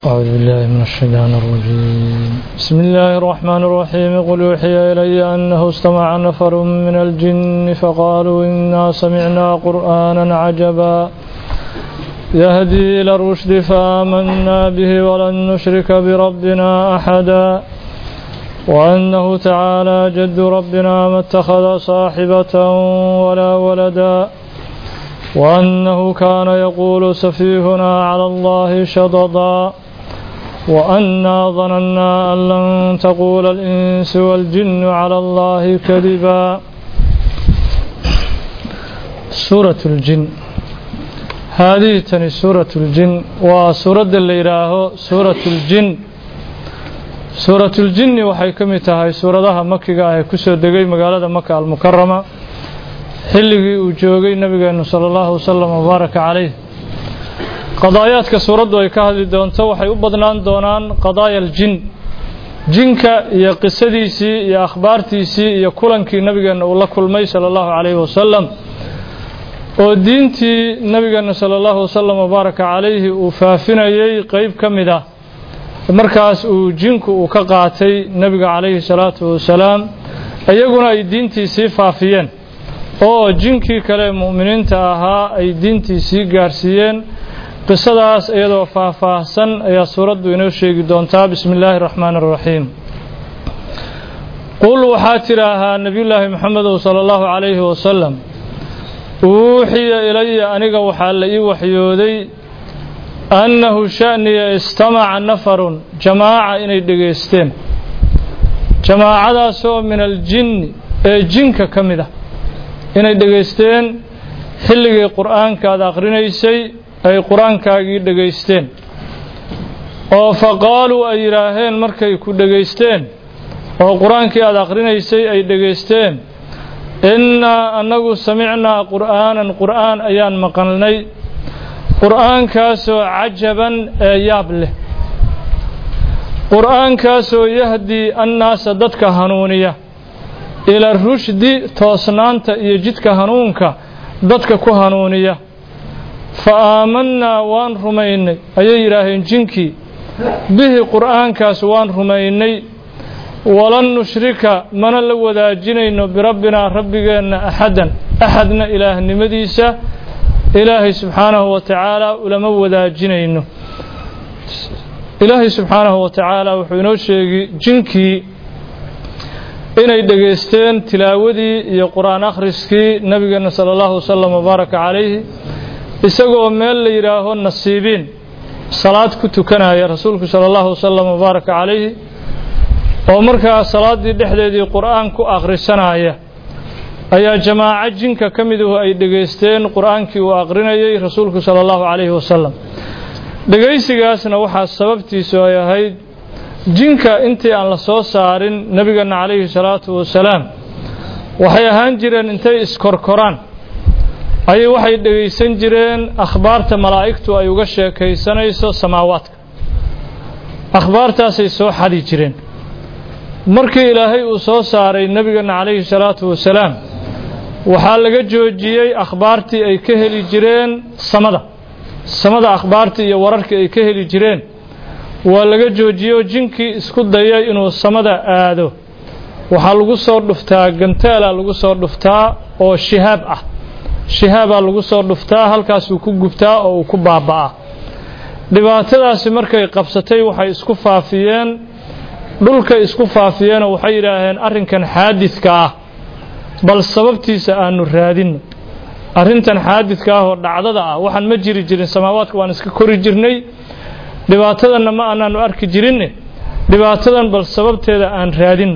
أعوذ بالله من الشيطان الرجيم بسم الله الرحمن الرحيم قل يوحي إلي أنه استمع نفر من الجن فقالوا إنا سمعنا قرآنا عجبا يهدي إلى الرشد فآمنا به ولن نشرك بربنا أحدا وأنه تعالى جد ربنا ما اتخذ صاحبة ولا ولدا وأنه كان يقول سفيهنا على الله شططا وأنا ظننا أن لن تقول الإنس والجن على الله كذبا سورة الجن هذه تني سورة الجن وسورة اللي يراه سورة الجن سورة الجن waxay ka mid tahay suuradaha makiga ah ee ku soo degay magaalada Makka al-Mukarrama xilligii uu joogay nabigeenu sala allahu wasalam wabaaraka calayh qadaayaadka suuraddu ay ka hadli doonto waxay u badnaan doonaan qadaaya aljin jinka iyo qisadiisii iyo akhbaartiisii iyo kulankii nabigeenna uu la kulmay sala allahu calayhi wasalam oo diintii nabigeenna sala allahu wasalam wabaaraka calayhi uu faafinayey qeyb ka mid ah markaas uu jinku uu ka qaatay nebiga calayhi salaatu wasalaam iyaguna ay diintii sii faafiyeen oo jinkii kale mu'miniinta ahaa ay diintii sii gaarsiiyeen qisadaas iyadoo faahfaahsan ayaa suuraddu inoo sheegi doontaa bismi illaahi araxmaani araxiim qul waxaa tidhaahaa nebiyullaahi moxamedow sala allahu calayhi wasalam uuxiya ilaya aniga waxaa la ii waxyooday annahu sha'niya istamaca nafarun jamaaca inay dhegaysteen jamaacadaasoo min aljinni ee jinka ka mid ah inay dhegaysteen xilligii qur'aanka aad akhrinaysay ay qur-aankaagii dhegaysteen oo fa qaaluu ay yidhaaheen markay ku dhegaysteen oo qur-aankii aad akhrinaysay ay dhegaysteen innaa annagu samicnaa qur'aanan qur'aan ayaan maqalnay qur'aankaasoo cajaban ee yaab leh qur'aankaasoo yahdii annaasa dadka hanuuniya ila rushdi toosnaanta iyo jidka hanuunka dadka ku hanuuniya fa aamannaa waan rumaynay ayay yidhaaheen jinkii bihi qur'aankaas waan rumaynay walan nushrika mana la wadaajinayno birabbinaa rabbigeenna axadan axadna ilaahnimadiisa ilaahay subxaanahu wa tacaala ulama wadaajinayno ilaahay subxaanahu wa tacaala wuxuu inoo sheegi jinkii inay dhegaysteen tilaawadii iyo qur-aan akhriskii nebigeenna sala allahu wasalam wabaaraka calayhi isagoo meel la yidhaaho nasiibiin salaad ku tukanaya rasuulku sala allahu wasalam wabaaraka calayhi oo markaa salaaddii dhexdeedii qur'aan ku akhrisanaya ayaa jamaaco jinka ka miduhu ay dhegaysteen qur'aankii uu akhrinayay rasuulku sala allahu calayhi wasalam dhegaysigaasna waxaa sababtiisu ay ahayd jinka intii aan la soo saarin nebigeenna calayhi salaatu wasalaam waxay ahaan jireen intay iskorkoraan ayay waxay dhegaysan jireen akhbaarta malaa'igtu ay uga sheekaysanayso samaawaadka akhbaartaasay soo xadi jireen markii ilaahay uu soo saaray nebigeenna calayhi salaatu wasalaam waxaa laga joojiyey akhbaartii ay ka heli jireen samada samada akhbaartii iyo wararkii ay ka heli jireen waa laga joojiyey jinkii isku dayay inuu samada aado waxaa lagu soo dhuftaa ganteela lagu soo dhuftaa oo shihaab ah shihaabaa lagu soo dhuftaa halkaasuu ku gubtaa oo uu ku baaba'aa dhibaatadaasi markay qabsatay waxay isku faafiyeen dhulkay isku faafiyeenoo waxay yidhaaheen arrinkan xaadidka ah bal sababtiisa aanu raadinno arrintan xaadidka ah oo dhacdada ah waxaan ma jiri jirin samaawaadka waan iska kori jirnay dhibaatadanna ma aanaanu arki jirinne dhibaatadan bal sababteeda aan raadinno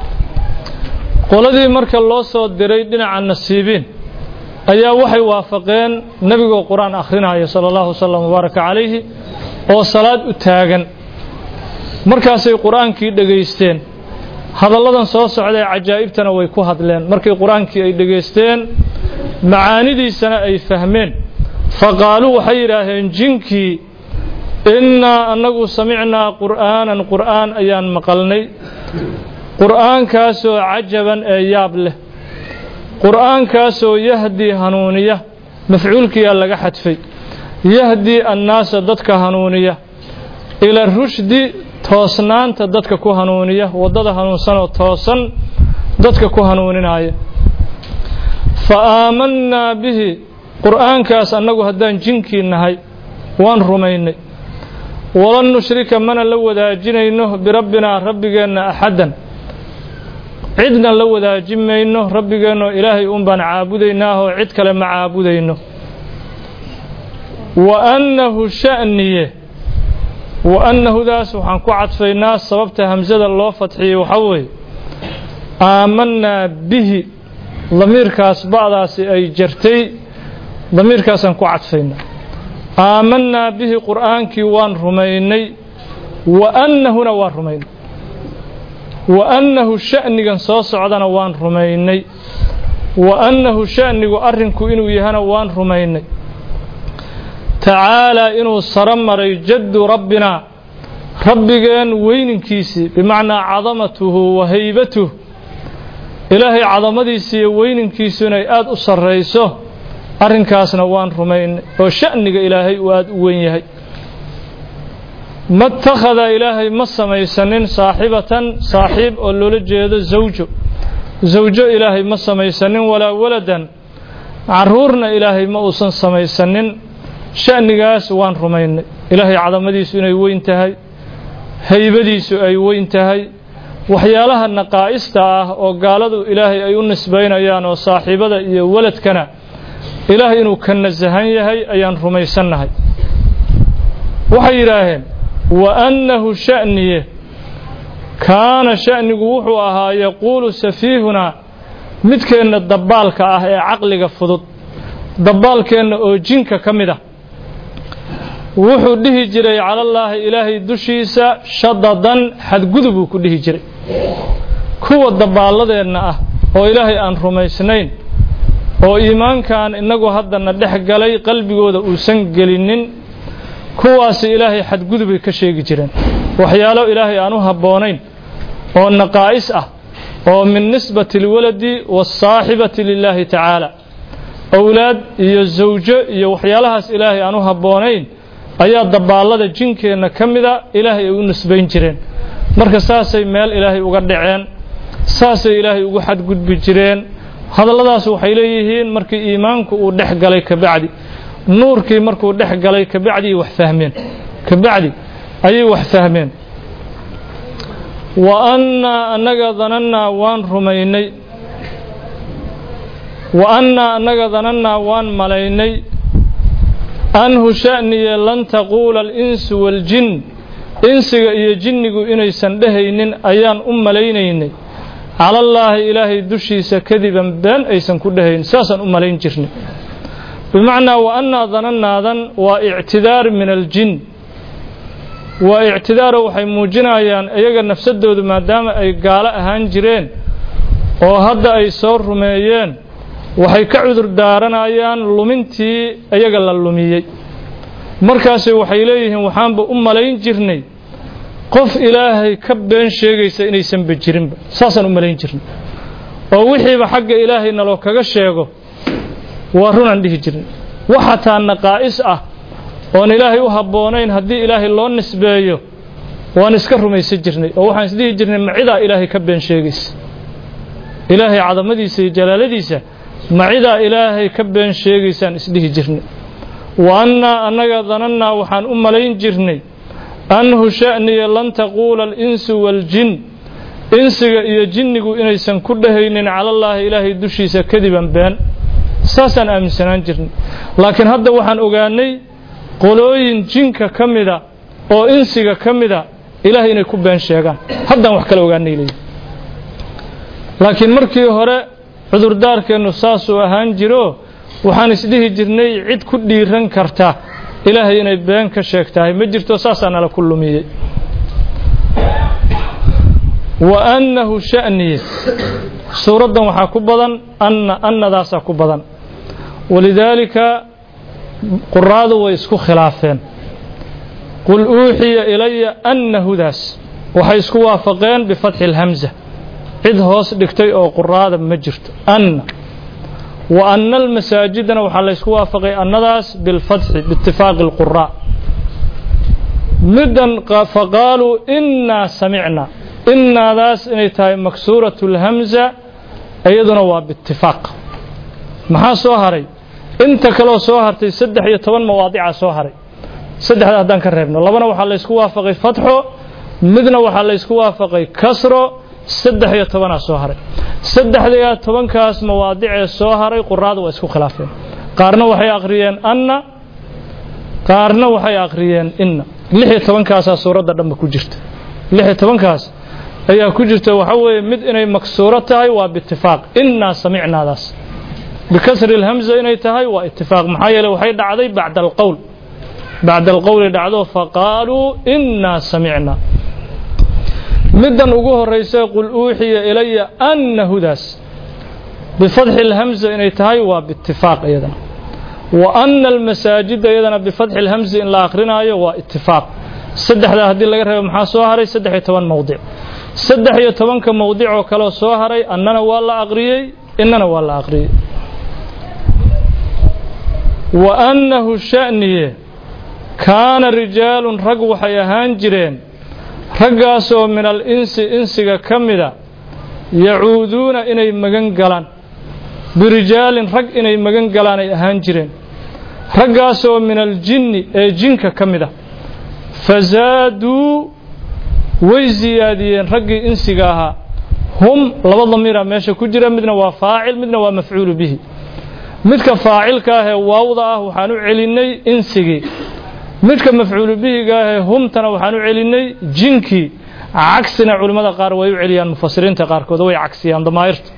qoladii marka loo soo diray dhinaca nasiibiin ayaa waxay waafaqeen nebigoo qur-aan akhrinaya sala allahu wasalam wabaaraka calayhi oo salaad u taagan markaasay qur-aankii dhegaysteen hadalladan soo socdae cajaa'ibtana way ku hadleen markii qur-aankii ay dhegaysteen macaanidiisana ay fahmeen fa qaaluu waxay yidhaaheen jinkii innaa annagu samicnaa qur'aanan qur'aan ayaan maqalnay qur'aankaasoo cajaban ee yaab leh qur'aankaasoo yahdii hanuuniya mafcuulkiyaa laga xadfay yahdii annaasa dadka hanuuniya ila rushdi toosnaanta dadka ku hanuuniya waddada hanuunsanoo toosan dadka ku hanuuninaya fa aamannaa bihi qur'aankaas annagu haddaan jinkii nahay waan rumaynay walan nushrika mana la wadaajinayno birabbinaa rabbigeenna axaddan cidna la wadaaji mayno rabbigeennoo ilaahay uun baan caabudaynaaoo cid kale ma caabudayno wa annahu sha'niye wa annahudaas waxaan ku cadfaynaa sababta hamsada loo fadxiyey waxaa weeye aamannaa bihi damiirkaas ba'daasi ay jartay damiirkaasaan ku cadfaynaa aamannaa bihi qur'aankii waan rumaynay wa annahuna waan rumaynay wa annahu sha'nigan soo socdana waan rumaynay wa annahu sha'nigu arrinku inuu yahana waan rumaynay tacaalaa inuu saro maray jaddu rabbinaa rabbigeen weyninkiisii bimacnaa cadamatuhu wa haybatuh ilaahay cadamadiisi iyo weyninkiisu inay aada u sarrayso arrinkaasna waan rumaynay oo sha'niga ilaahay uu aada u weyn yahay ma itakhada ilaahay ma samaysanin saaxibatan saaxiib oo loola jeedo zawjo zawjo ilaahay ma samaysanin walaa waladan carruurna ilaahay ma uusan samaysanin sha'nigaas waan rumaynay ilaahay cadamadiisu inay weyn tahay haybadiisu ay weyn tahay waxyaalaha naqaa'ista ah oo gaaladu ilaahay ay u nisbaynayaan oo saaxiibada iyo waladkana ilaahay inuu ka nasahan yahay ayaan rumaysannahay waxay yidhaaheen wa annahu sha'niye kaana sha'nigu wuxuu ahaa yaquulu safiihunaa midkeenna dabbaalka ah ee caqliga fudud dabbaalkeenna oo jinka ka mid ah wuxuu dhihi jiray calallaahi ilaahay dushiisa shadadan xadgudub uu ku dhihi jiray kuwa dabbaalladeenna ah oo ilaahay aan rumaysnayn oo iimaankan innagu haddana dhex galay qalbigooda uusan gelinin kuwaasi ilaahay xadgudubay ka sheegi jireen waxyaalo ilaahay aan u habboonayn oo naqaa'is ah oo min nisbati alwaladi waasaaxibati lilaahi tacaala owlaad iyo zawjo iyo waxyaalahaas ilaahay aan u habboonayn ayaa dabaallada jinkeenna ka mida ilaahay ay u nisbayn jireen marka saasay meel ilaahay uga dhaceen saasay ilaahay ugu xadgudbi jireen hadalladaas waxay leeyihiin markii iimaanku uu dhex galay kabacdi nuurkii markuu dhex galay kabacdi wax fahmeen kabacdi ayay wax fahmeen wa annaa annaga danannaa waan rumaynay wa annaa annaga danannaa waan malaynay anhu sha'niye lan taquula alinsu waaljin insiga iyo jinnigu inaysan dhehaynin ayaan u malaynaynay calallaahi ilaahay dushiisa kadiban been aysan ku dhehayn saasaan u malayn jirnay bimacnaa wa annaa danannaadan waa ictidaar min aljin waa ictidaaro waxay muujinayaan iyaga nafsadoodu maadaama ay gaalo ahaan jireen oo hadda ay soo rumeeyeen waxay ka cudur daaranayaan lumintii iyaga la lumiyey markaase waxay leeyihiin waxaanba u malayn jirnay qof ilaahay ka been sheegaysa inaysanba jirinba saasaan u malayn jirnay oo wixiiba xagga ilaahay naloo kaga sheego waa runaan dhihi jirnay wax hataa naqaa'is ah oon ilaahay u habboonayn haddii ilaahay loo nisbeeyo waan iska rumaysan jirnay oo waxaan isdhihi jirnay macidaa ilaahay ka been sheegaysa ilaahay cadamadiisa iyo jalaaladiisa macidaa ilaahay ka been sheegaysaan isdhihi jirnay wa annaa annaga danannaa waxaan u malayn jirnay anhu sha'niya lan taquula alinsu waaljin insiga iyo jinnigu inaysan ku dhehaynin calallaahi ilaahay dushiisa kadiban been saasaan aaminsanaan jirnay laakiin hadda waxaan ogaanay qolooyin jinka ka mida oo insiga ka mida ilaahay inay ku been sheegaan haddaan wax kala ogaanay leeyihi laakiin markii hore cudurdaarkeennu saasuu ahaan jiro waxaan isdhihi jirnay cid ku dhiiran karta ilaahay inay been ka sheegtahay ma jirto saasaa nala ku lumiyey wa annahu sha'niye suuraddan waxaa ku badan anna annadaasaa ku badan walidaalika quraadu way isku khilaafeen qul uuxiya ilaya annahudaas waxay isku waafaqeen bifatxi اlhamza cid hoos dhigtay oo quraada ma jirto anna wa anna almasaajidana waxaa la ysku waafaqay annadaas bilfatxi biitifaaqi اlquraa middan faqaaluu innaa samicna innaadaas inay tahay maksuuratu lhamza iyaduna waa biitifaaq maxaa soo haray inta kaloo soo hartay saddex iyo toban mawaadica soo haray saddexda haddaan ka reebno labana waxaa laysku waafaqay fatxo midna waxaa laysku waafaqay kasro saddex iyo tobanaa soo haray saddexdaiyo tobankaas mawaadicee soo haray quraada waa isku khilaafeen qaarna waxay akhriyeen anna qaarna waxay akhriyeen inna lix iyo tobankaasaa suuradda dhanba ku jirta lix iyo tobankaas ayaa ku jirta waxa weeye mid inay maksuuro tahay waa biitifaaq innaa samicnaadaas bikasri lhamza inay tahay waa itifaaq maxaa yeele waxay dhacday bacda alqowl bacda alqowli dhacdo faqaaluu innaa samicna middan ugu horaysa qul uuxiya ilaya annahudaas bifatxi اlhamza inay tahay waa biitifaaq iyadana wa ana almasaajida iyadana bifatxi اlhamzi in la akrinaayo waa itifaaq saddexdaa haddii laga reebo maxaa soo haray saddex iyo toban mowdic saddex iyo tobanka mowdic oo kaleo soo haray annana waa la aqriyey innana waa la aqriyey wa annahu sha'niye kaana rijaalun rag waxay ahaan jireen raggaasoo min al insi insiga ka mida yacuuduuna inay magan galaan birijaalin rag inay magan galaan ay ahaan jireen raggaasoo min aljinni ee jinka ka mid a fasaaduu way siyaadiyeen raggii insiga ahaa hum laba damiira meesha ku jira midna waa faacil midna waa mafcuulu bihi midka faacilka ahee waawda ah waxaan u celinnay insigii midka mafcuulu bihiga ahee humtana waxaan u celinnay jinkii cagsina culimmada qaar way u celiyaan mufasiriinta qaarkood way cagsiyaan damaa'irta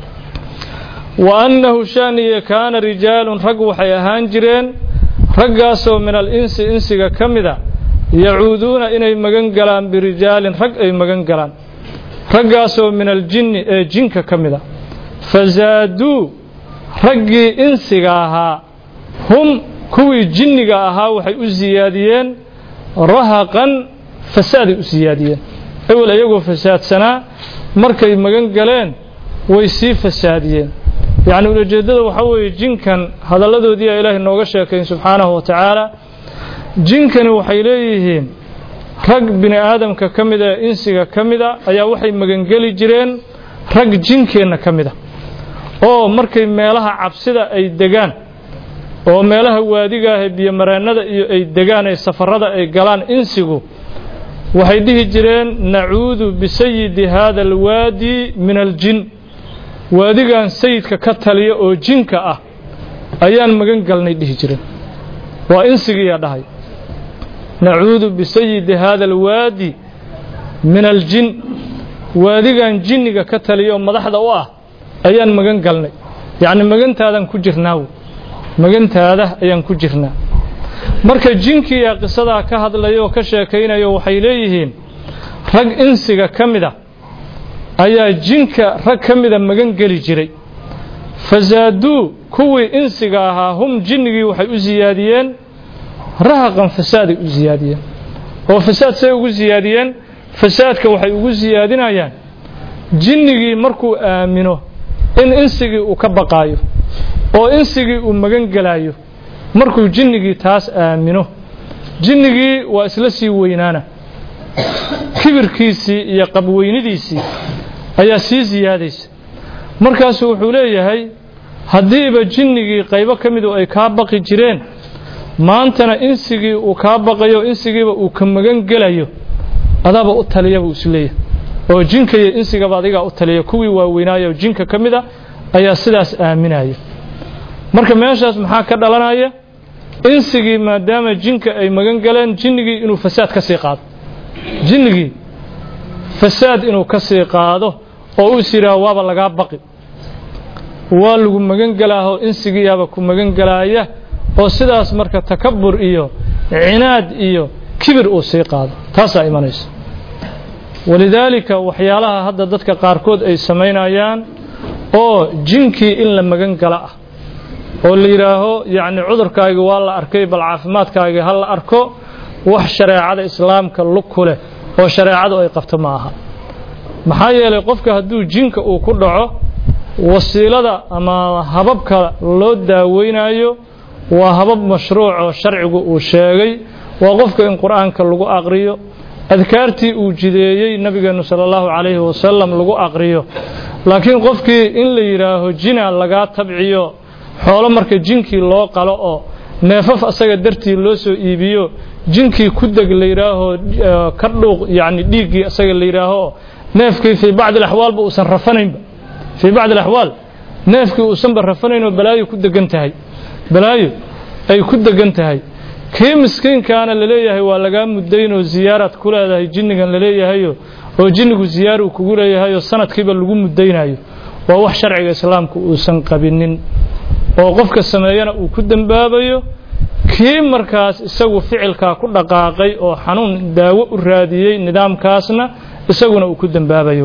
wa annahu shaniye kaana rijaalun rag waxay ahaan jireen raggaasoo min al insi insiga ka mida yacuuduuna inay magan galaan birijaalin rag ay magan galaan raggaasoo min aljinni ee jinka ka mida fasaaduu raggii insiga ahaa hum kuwii jinniga ahaa waxay u siyaadiyeen rahaqan fasaaday u siyaadiyeen ewel iyagoo fasaadsanaa markay magan galeen way sii fasaadiyeen yacni ulajeeddada waxaa weeye jinkan hadalladoodiiyaa ilaahay nooga sheekayn subxaanahu wa tacaala jinkani waxay leeyihiin rag bini aadamka ka mida ee insiga ka mida ayaa waxay magangeli jireen rag jinkeenna ka mida oo markay meelaha cabsida ay degaan oo meelaha waadiga ah ee biyomareennada iyo ay degaan ee safarada ay galaan insigu waxay dhihi jireen nacuudu bisayidi haada alwaadi min aljin waadigan sayidka ka taliya oo jinka ah ayaan magan galnay dhihi jireen waa insigiiyaa dhahay nacuudu bisayidi haada alwaadi min aljin waadigan jinniga ka taliya oo madaxda u ah ayaan magan galnay yacni magantaadaan ku jirnaa wey magantaada ayaan ku jirnaa marka jinkiyaa qisadaa ka hadlaya oo ka sheekaynayo waxay leeyihiin rag insiga ka mida ayaa jinka rag ka mida magan geli jiray fasaaduu kuwii insiga ahaa hum jinnigii waxay u siyaadiyeen rahaqan fasaaday u siyaadiyeen oo fasaad say ugu siyaadiyeen fasaadka waxay ugu siyaadinayaan jinnigii markuu aamino in insigii uu ka baqaayo oo insigii uu magan gelaayo markuu jinnigii taas aamino jinnigii waa isla sii weynaana kibirkiisii iyo qabweynidiisii ayaa sii siyaadaysa markaasuu wuxuu leeyahay haddiiba jinnigii qaybo ka midu ay kaa baqi jireen maantana insigii uu kaa baqayo insigiiba uu ka magan gelayo adaaba u taliya buu isleeyahay oo jinka iyo insigaba adigaa u taliya kuwii waaweynaayo oo jinka ka mida ayaa sidaas aaminaya marka meeshaas maxaa ka dhalanaya insigii maadaama jinka ay magan galeen jinnigii inuu fasaad ka sii qaado jinnigii fasaad inuu ka sii qaado oo uu is yidhaaho waaba lagaa baqi waa lagu magan galaahoo insigiiyaaba ku magan galaaya oo sidaas marka takabur iyo cinaad iyo kibir uu sii qaado taasaa imanaysa walidaalika waxyaalaha hadda dadka qaarkood ay samaynayaan oo jinkii in la magan gala ah oo la yidhaaho yacni cudurkaagii waa la arkay bal caafimaadkaagii ha la arko wax shareecada islaamka lug ku leh oo shareecadu ay qabto ma aha maxaa yeelay qofka hadduu jinka uu ku dhaco wasiilada ama hababka loo daaweynayo waa habab mashruuc oo sharcigu uu sheegay waa qofka in qur'aanka lagu aqriyo adkaartii uu jideeyey nabigeennu sala allahu calayhi wasalam lagu aqriyo laakiin qofkii in la yidhaaho jina lagaa tabciyo xoolo marka jinkii loo qalo oo neefaf asaga dartii loo soo iibiyo jinkii ku deg la yidhaaho ka dhuuq yacni dhiiggii asaga la yidhaaho neefkii fii bacdi alaxwaalba uusan rafanaynba fii bacdi alaxwaal neefkii uusanba rafanayn oo balaayo ku degan tahay balaayo ay ku degan tahay kii miskiinkaana laleeyahay waa lagaa muddayn oo ziyaaraad ku leedahay jinnigan laleeyahayo oo jinnigu ziyaar uu kugu leeyahay oo sanadkiiba lagu muddaynayo waa wax sharciga islaamku uusan qabinin oo qofka sameeyana uu ku dembaabayo kii markaas isagu ficilkaa ku dhaqaaqay oo xanuun daawo u raadiyey nidaamkaasna isaguna uu ku dembaabayo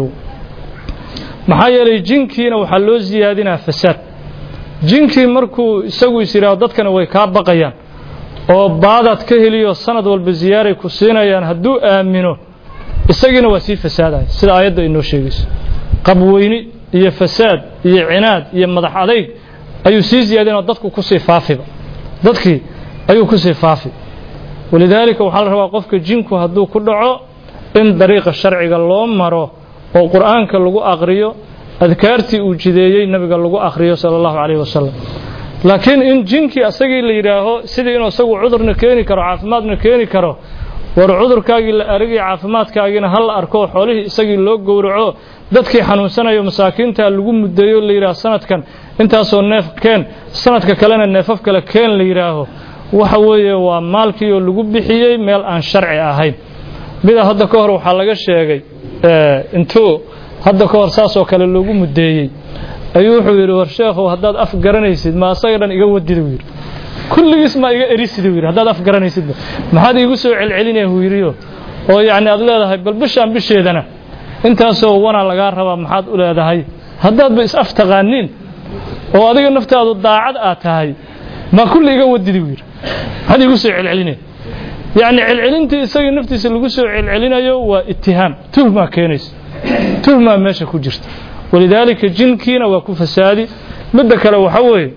maxaa yeelay jinkiina waxaa loo siyaadinaa fasaad jinkii markuu isagu is yidhaaho dadkana way kaa baqayaan oo baadaad ka heliyo sanad walba ziyaaray ku siinayaan hadduu aamino isagiina waa sii fasaadaya sida aayadda inoo sheegayso qabweyni iyo fasaad iyo cinaad iyo madax adayg ayuu sii ziyaadinoo dadku kusii faafiba dadkii ayuu kusii faafi walidaalika waxaa la rabaa qofka jinku hadduu ku dhaco in dariiqa sharciga loo maro oo qur'aanka lagu aqriyo adkaartii uu jideeyey nabiga lagu aqriyo sala allahu calayhi wasalam laakiin in jinkii asagii la yidhaaho sidii inuu isagu cudurna keeni karo caafimaadna keeni karo war cudurkaagii la aragay caafimaadkaagiina hal la arko xoolihii isagii loo gowraco dadkii xanuunsanayo masaakiinta lagu muddeeyo la yidhaaho sanadkan intaasoo neef keen sanadka kalena neefaf kale keen la yidhaaho waxa weeye waa maalkii oo lagu bixiyey meel aan sharci ahayn mida hadda ka hor waxaa laga sheegay intuu hadda ka hor saasoo kale loogu muddeeyey ayuu wuxuu yidhi war sheekhow haddaad af garanaysid ma asaga dhan iga wadid uu yidhi kulligiis maa iga erisid uu yidhi haddaad af garanaysidba maxaad iigu soo celcelinaya uu yidhiyo oo yacni aad leedahay bal bishaan bisheedana intaasoo wana lagaa rabaa maxaad u leedahay haddaadba is af taqaaniin oo adiga naftaadu daacad aad tahay ma kulli iga wadid uu yidhi maxaad iigu soo celcelinaya yacni celcelintii isagii naftiisa lagu soo celcelinayo waa itihaam tuhmaa keenaysa tuhmaa meesha ku jirta walidaalika jinkiina waa ku fasaadi midda kale waxa weeye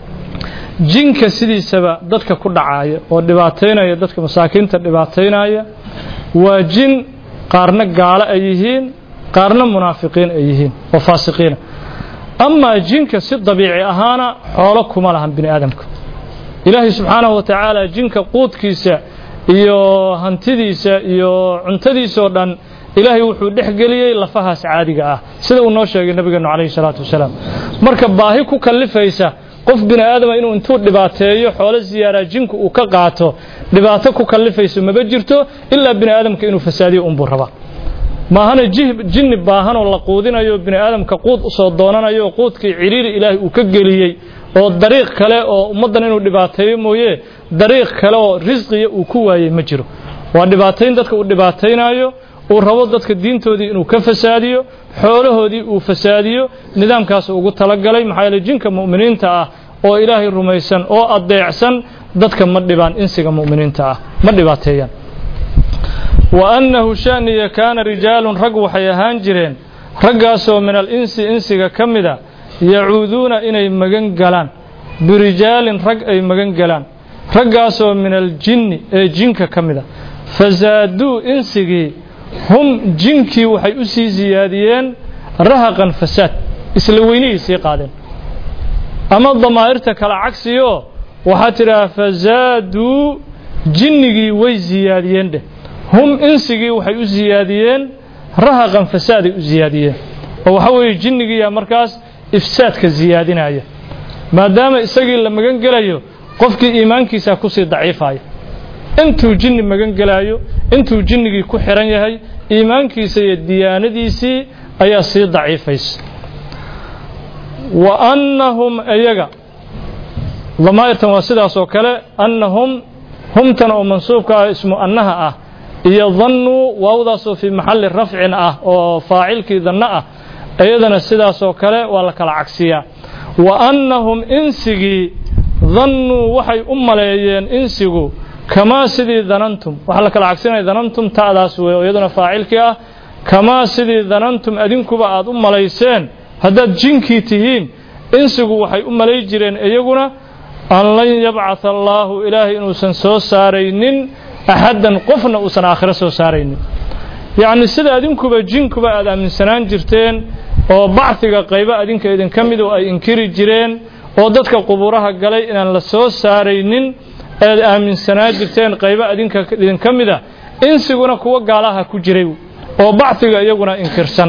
jinka sidiisaba dadka ku dhacaaya oo dhibaataynaya dadka masaakiinta dhibaataynaya waa jin qaarna gaalo ay yihiin qaarna munaafiqiin ay yihiin oo faasiqiina amaa jinka si dabiici ahaana xoolo kuma lahan bini aadamka ilaahay subxaanahu wa tacaala jinka quudkiisa iyo hantidiisa iyo cuntadiisoo dhan ilaahay wuxuu dhex geliyey lafahaas caadiga ah sida uu noo sheegay nabigeenu calayhi salaatu wasalaam marka baahi ku kallifaysa qof bini aadama inuu intuu dhibaateeyo xoolo ziyaaraa jinku uu ka qaato dhibaato ku kallifayso maba jirto ilaa bini aadamka inuu fasaadiyo unbuu rabaa maahana jinni baahanoo la quudinayo bini aadamka quud usoo doonanayo quudkii ciriiri ilaahay uu ka geliyey oo dariiq kale oo ummaddan inuu dhibaateeyo mooye dariiq kale oo risqiya uu ku waayey ma jiro waa dhibaatayn dadka uu dhibaataynayo uu rabo dadka diintoodii inuu ka fasaadiyo xoolahoodii uu fasaadiyo nidaamkaas ugu talagalay maxaa yeele jinka mu'miniinta ah oo ilaahay rumaysan oo adeecsan dadka ma dhibaan insiga mu'miniinta ah ma dhibaateeyaan wa annahu sha'niya kaana rijaalun rag waxay ahaan jireen raggaasoo min al insi insiga ka mida yacuuduuna inay magan galaan birijaalin rag ay magan galaan raggaasoo min aljinni ee jinka ka mida fasaaduu insigii hum jinkii waxay u sii siyaadiyeen rahaqan fasaad isla weynihii sii qaadeen ama damaa'irta kala cagsiyo waxaa tidhaha fasaaduu jinnigii way siyaadiyeen dheh hum insigii waxay u siyaadiyeen rahaqan fasaaday u siyaadiyeen oo waxaa weeye jinnigiiyaa markaas ifsaadka siyaadinaya maadaama isagii la magan gelayo qofkii iimaankiisaa kusii daciifaya intuu jinni magan gelaayo intuu jinnigii ku xiran yahay iimaankiisa iyo diyaanadiisii ayaa sii daciifaysa wa annahum iyaga damaa'irtan waa sidaas oo kale annahum humtan oo mansuubka ah ismu annaha ah iyo dannuu waawdaasoo fii maxalli rafcin ah oo faacilkii danno ah iyadana sidaas oo kale waa la kala cagsiyaa wa annahum insigii dannuu waxay u maleeyeen insigu kamaa sidii danantum waxaa la kala cagsinaya danantum ta'daas wey oo iyaduna faacilkii ah kamaa sidii danantum adinkuba aad u malayseen haddaad jinkii tihiin insigu waxay u malay jireen iyaguna an lan yabcatha allaahu ilaahay inuusan soo saaraynin axaddan qofna uusan aakhiro soo saaraynin yacni sida adinkuba jinkuba aad aaminsanaan jirteen oo bacdiga qaybo adinka idinka midu ay inkiri jireen oo dadka qubuuraha galay inaan la soo saaraynin aad aaminsanaan jirteen qaybo adinka idinka mida insiguna kuwa gaalaha ku jiray oo bacdiga iyaguna inkirsan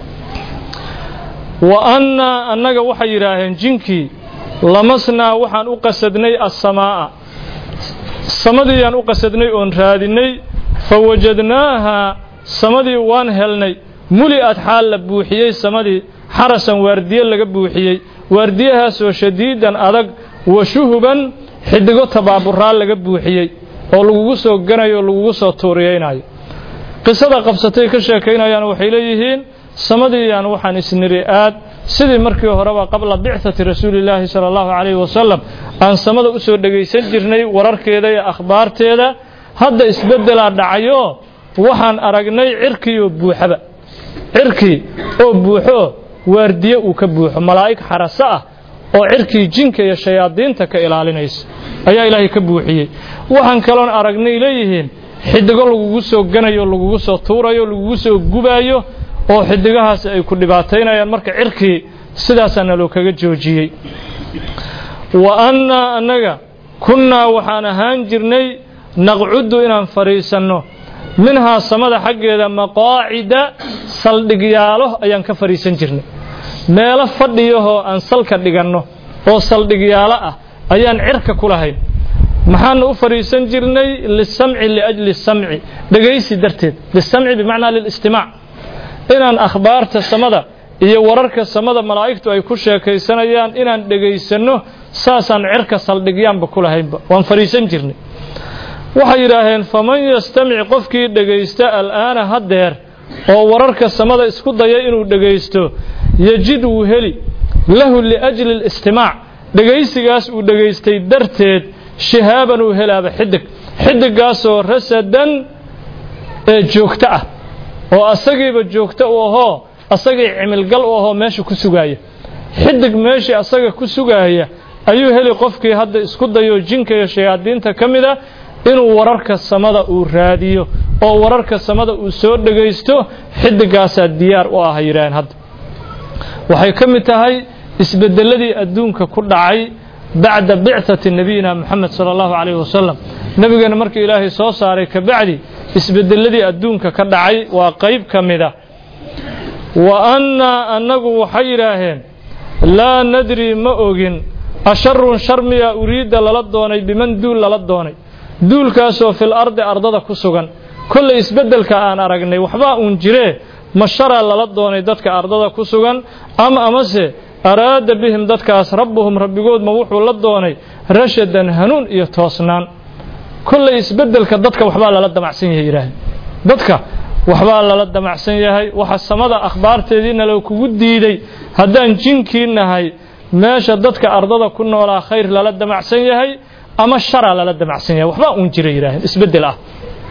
wa annaa annaga waxay yidhaaheen jinkii lamasnaa waxaan u qasadnay assamaa'a samadiiyaan u qasadnay oon raadinay fa wajadnaaha samadii waan helnay muli'ad xaal la buuxiyey samadii xarasan waardiye laga buuxiyey waardiyahaasoo shadiidan adag wa shuhuban xidigo tabaaburaa laga buuxiyey oo lagugu soo ganayo o lagugu soo tuuriyeynayo qisada qabsatay ka sheekaynayaan waxay leeyihiin samadiiyaan waxaan isniri aad sidii markii horeba qabla bicati rasuulillaahi sala allahu calayhi wasalam aan samada u soo dhegaysan jirnay wararkeeda iyo akhbaarteeda hadda isbeddelaa dhacayo waxaan aragnay cirkiioo buuxaba cirkii oo buuxo waardiye uu ka buuxo malaa'ig xaraso ah oo cirkii jinka iyo shayaadiinta ka ilaalinaysa ayaa ilaahay ka buuxiyey waxaan kaloon aragnay leeyihiin xidigo lagugu soo ganayo lagugu soo tuurayo lagugu soo gubaayo oo xidigahaasi ay ku dhibaataynayaan marka cirkii sidaasaa naloo kaga joojiyey wa annaa annaga kunnaa waxaan ahaan jirnay naqcuddu inaan fadhiisanno minhaa samada xaggeeda maqaacida saldhigyaalo ayaan ka fadhiisan jirnay meelo fadhiyahoo aan salka dhiganno oo saldhigyaalo ah ayaan cirka ku lahayn maxaana u fadhiisan jirnay lisamci liajli samci dhegaysi darteed lisamci bimacnaa lilistimaac inaan akhbaarta samada iyo wararka samada malaa'igtu ay ku sheekaysanayaan inaan dhegaysanno saasaan cirka saldhigyaanba ku lahaynba waan fadhiisan jirnay waxay yidhaaheen faman yastamic qofkii dhegaysta al'aana haddeer oo wararka samada isku daya inuu dhegaysto yejid wuu heli lahu liajli اlistimaac dhegaysigaas uu dhegaystay darteed shihaaban uu helaaba xidig xidiggaasoo rasadan ee joogto ah oo asagiiba joogto u ahoo asagii cimilgal u ahoo meesha ku sugaaya xidig meeshii asaga ku sugaaya ayuu heli qofkii hadda isku dayo jinka iyo shayaadiinta ka mida inuu wararka samada uu raadiyo oo wararka samada uu soo dhegaysto xidigaasaa diyaar u ah yidhaaheen hadda waxay ka mid tahay isbedeladii adduunka ku dhacay bacda bicati nabiyina moxamed sala allahu calayhi wasalam nebigeena markii ilaahay soo saaray kabacdi isbedeladii adduunka ka dhacay waa qayb ka mida wa annaa annagu waxay yidhaaheen laa nadri ma ogin asharun shar miyaa uriidda lala doonay biman duul lala doonay duulkaasoo fil ardi ardada ku sugan kollay isbeddelka aan aragnay waxbaa uun jiree ma sharaa lala doonay dadka ardada ku sugan ama amase araada bihim dadkaas rabbuhum rabbigoodma wuxuu la doonay rashadan hanuun iyo toosnaan kollay isbeddelka dadka waxbaa lala damacsan yahay yidhaaheen dadka waxbaa lala damacsan yahay waxa samada akhbaarteediina la kugu diiday haddaan jinkii nahay meesha dadka ardada ku noolaa khayr lala damacsan yahay ama sharaa lala damacsan yahay waxbaa uun jira yidhaaheen isbeddel ah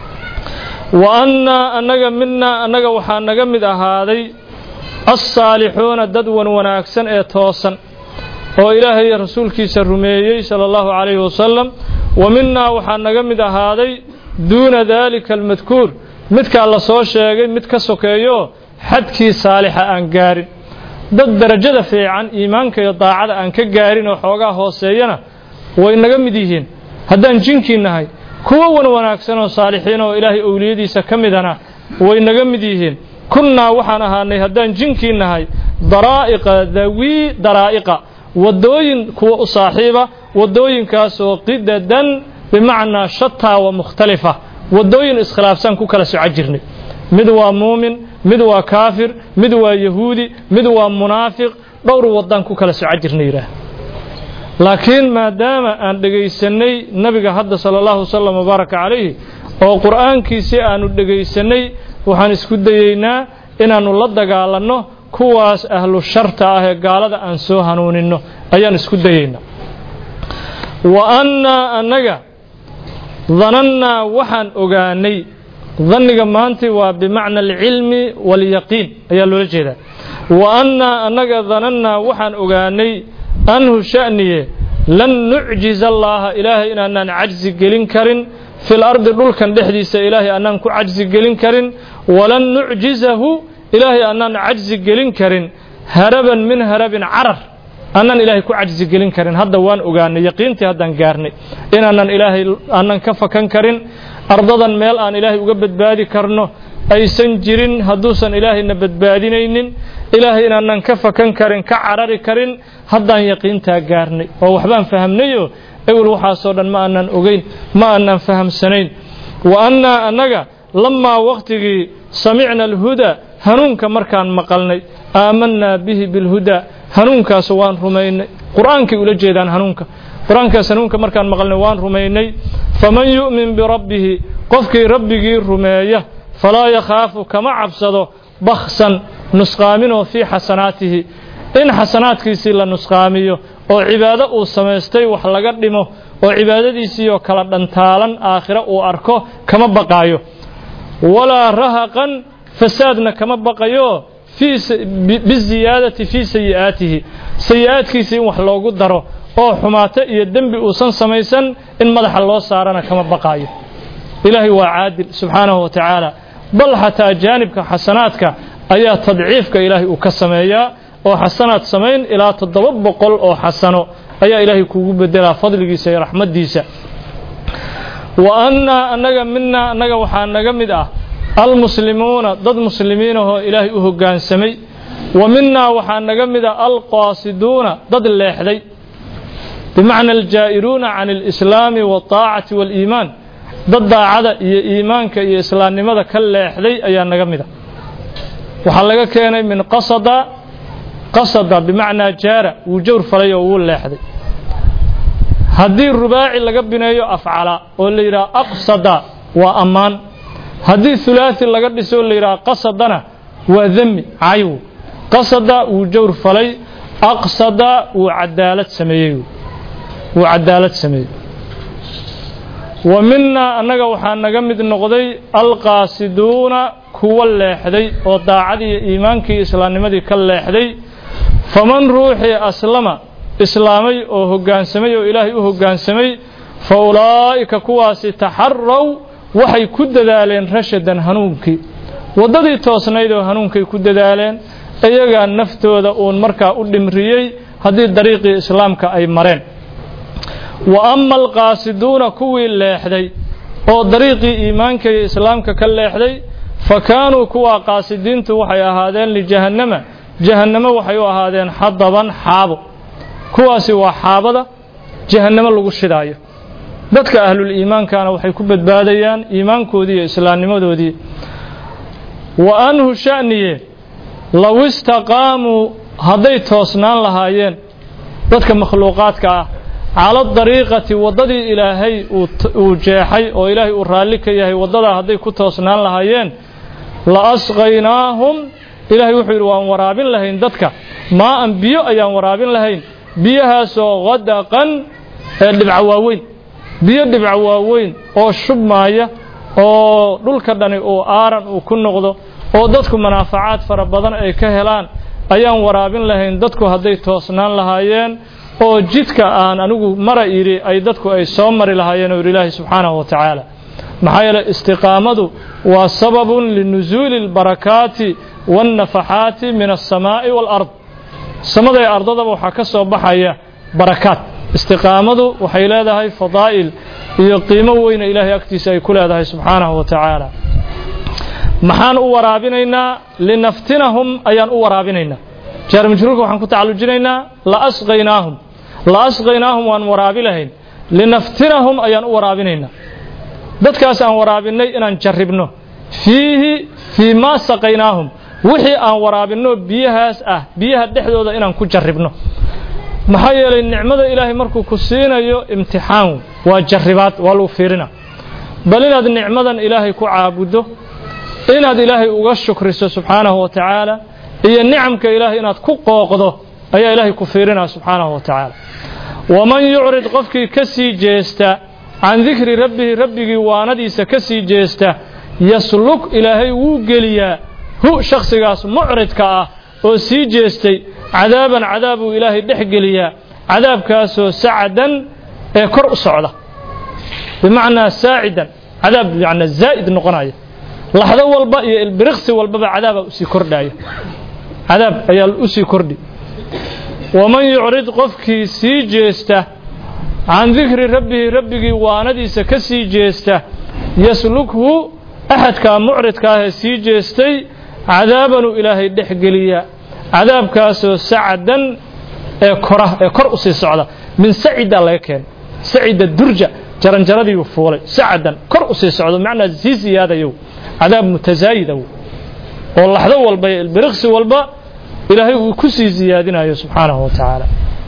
wa annaa annaga midnaa annaga waxaa naga mid ahaaday alsaalixuuna dad wan wanaagsan ee toosan oo ilaahay iyo rasuulkiisa rumeeyey sala allahu calayhi wasalam wa minnaa waxaa naga mid ahaaday duuna daalika almadkuur midkaa la soo sheegay mid ka sokeeyo xadkii saalixa aan gaarin dad darajada fiican iimaanka iyo daacada aan ka gaarin oo xoogaa hooseeyana way naga mid yihiin haddaan jinkii nahay kuwo wan wanaagsan oo saalixiin oo ilaahay owliyadiisa ka midana way naga mid yihiin kunnaa waxaan ahaanay haddaan jinkii nahay daraa'iqa dawii daraa'iqa waddooyin kuwa u saaxiiba waddooyinkaasoo qidadan bimacnaa shataa wa mukhtalifa waddooyin iskhilaafsan ku kala soco jirnay mid waa muumin mid waa kaafir mid waa yahuudi mid waa munaafiq dhowr waddaan ku kala soco jirnay yidhaah laakiin maadaama aan dhegaysanay nabiga hadda sala allahu wasalam wabaaraka calayhi oo qur'aankiisii aanu dhegaysanay waxaan isku dayeynaa inaannu la dagaalanno kuwaas ahlu sharta ah ee gaalada aan soo hanuuninno ayaan isku dayeynaa wa annaa annaga danannaa waxaan ogaanay danniga maanta waa bimacna alcilmi waalyaqiin ayaa loola jeedaa wa annaa annaga danannaa waxaan ogaanay anhu sha'niye lan nucjiza allaaha ilaahay inaanaan cajsi gelin karin fil ardi dhulkan dhexdiisa ilaahay annaan ku cajsi gelin karin walan nucjizahu ilaahay annaan cajsi gelin karin haraban min harabin carar annaan ilaahay ku cajsi gelin karin hadda waan ogaanay yaqiintii haddaan gaarnay inaanan ilaahay aanan ka fakan karin ardadan meel aan ilaahay uga badbaadi karno aysan jirin hadduusan ilaahayna badbaadinaynin ilaahay inaanan ka fakan karin ka carari karin haddaan yaqiintaa gaarnay oo waxbaan fahamnayo ewel waxaasoo dhan ma aanan ogeyn ma aanan fahamsanayn wa annaa annaga lamaa wakhtigii samicna alhudaa hanuunka markaan maqalnay aamanaa bihi bilhudaa hanuunkaas waan rumaynay qur-aankay ula jeedaan hanuunka qur-aankaas hanuunka markaan maqalnay waan rumaynay faman yu'min birabbihi qofkii rabbigii rumeeya falaa yakhaafu kama cabsado baksan nusqaaminoo fii xasanaatihi in xasanaadkiisii la nusqaamiyo oo cibaado uu samaystay wax laga dhimo oo cibaadadiisiioo kala dhantaalan aakhiro uu arko kama baqaayo walaa rahaqan fasaadna kama baqayo biziyaadati fii sayi'aatihi sayi'aadkiisa in wax loogu daro oo xumaato iyo dembi uusan samaysan in madaxa loo saarana kama baqaayo ilaahay waa caadil subxaanahu wa tacaala bal xataa jaanibka xasanaadka ayaa tadciifka ilaahay uu ka sameeyaa oo xasanaad samayn ilaa toddoba boqol oo xasano ayaa ilaahay kuugu bedelaa fadligiisa iyo raxmaddiisa wa annaa annaga minaa annaga waxaa naga mid ah almuslimuuna dad muslimiinahoo ilaahay u hoggaansamay wa minaa waxaa naga mid ah alqaasiduuna dad leexday bimacna aljaa'iruuna can alislaami waataacati waaliimaan dad daacada iyo iimaanka iyo islaamnimada ka leexday ayaa naga mid ah waxaa laga keenay min qasada qasada bimacnaa jaara wuu jawr falay oo wuu leexday haddii rubaaci laga bineeyo afcala oo la yidhaha aqsada waa ammaan haddii hulaaثi laga dhiso la yidhaha qasadana waa demi cayw qasada wuu jawr falay aqsada wuu cadaalad sameeyey wuu cadaalad sameeyey wa minaa annaga waxaa naga mid noqday alqaasiduuna kuwa leexday oo daacadii iyo iimaankii islaamnimadii ka leexday faman ruuxii aslama islaamay oo hoggaansamay oo ilaahay u hoggaansamay fa ulaa'ika kuwaasi taxaraw waxay ku dadaaleen rashadan hanuunkii waddadii toosnayd oo hanuunkay ku dadaaleen iyagaa naftooda uun markaa u dhimriyey haddii dariiqii islaamka ay mareen wa ama alqaasiduuna kuwii leexday oo dariiqii iimaanka iyo islaamka ka leexday fa kaanuu kuwaa qaasidiintu waxay ahaadeen lijahannama jahannamo waxay u ahaadeen xadaban xaabo kuwaasi waa xaabada jahannamo lagu shidaayo dadka ahlul iimaankana waxay ku badbaadayaan iimaankoodii iyo islaamnimadoodii wa anhu sha'niye low istaqaamuu hadday toosnaan lahaayeen dadka makhluuqaadka ah cala dariiqati waddadii ilaahay uu jeexay oo ilaahay uu raalli ka yahay waddadaa hadday ku toosnaan lahaayeen la asqaynaahum ilaahay wuxuu yidhi waan waraabin lahayn dadka maa'an biyo ayaan waraabin lahayn biyahaasoo qadaqan ee dhibca waaweyn biyo dhibca waaweyn oo shubmaaya oo dhulka dhani uu aaran uu ku noqdo oo dadku manaafacaad fara badan ay ka helaan ayaan waraabin lahayn dadku hadday toosnaan lahaayeen oo jidka aan anigu mara idhi ay dadku ay soo mari lahaayeen oo yidhi ilaahi subxaanahu wa tacaala maxaa yeeley istiqaamadu waa sababun linusuuli اlbarakaati waاnnafaxaati min alsamaa'i wاlard samada ee ardadaba waxaa ka soo baxaya barakaad istiqaamadu waxay leedahay fadaa'il iyo qiimo weyna ilaahay agtiisa ay ku leedahay subxaanahu wa tacaala maxaan u waraabinaynaa linaftinahum ayaan u waraabinaynaa jaar majruurka waxaan ku tacallujinaynaa la asqaynaahum la asqaynaahum waan waraabi lahayn linaftinahum ayaan u waraabinaynaa dadkaas aan waraabinay inaan jarribno fiihi fii maa saqaynaahum wixii aan waraabinno biyahaas ah biyaha dhexdooda inaan ku jarribno maxaa yeelay nicmada ilaahay markuu ku siinayo imtixaan waa jarribaad waa lagu fiirina bal inaad nicmadan ilaahay ku caabuddo inaad ilaahay uga shukriso subxaanahu wa tacaala iyo nicamka ilaahay inaad ku qooqdo ayaa ilaahay ku fiirinaa subxaanahu wa tacaala waman yucrid qofkii ka sii jeesta can dikri rabbihi rabbigii waanadiisa ka sii jeesta yasluk ilaahay wuu geliyaa hu shakhsigaas mucridka ah oo sii jeestay cadaaban cadaabuu ilaahay dhex geliyaa cadaabkaasoo sacadan ee kor u socda bimacnaa saacidan cadaab yani zaa'id noqonaya laxdo walba iyo ilbiriqsi walbaba cadaabaa usii kordhaya cadaab ayaa usii kordhi waman yucrid qofkii sii jeesta can dikri rabbihi rabbigii waanadiisa ka sii jeesta yaslukhu axadkaa mucridka ahee sii jeestay cadaabanuu ilaahay dhex geliya cadaabkaasoo sacadan ee kora ee kor usii socda min sacidaa laga keenay sacida durja jaranjaradiiu fuulay sacadan kor usii socdo macnaa sii siyaadayow cadaab mutasaayida oo laxdo walba iyo ilbiriqsi walba ilaahay uu ku sii siyaadinayo subxaanahu wa tacaala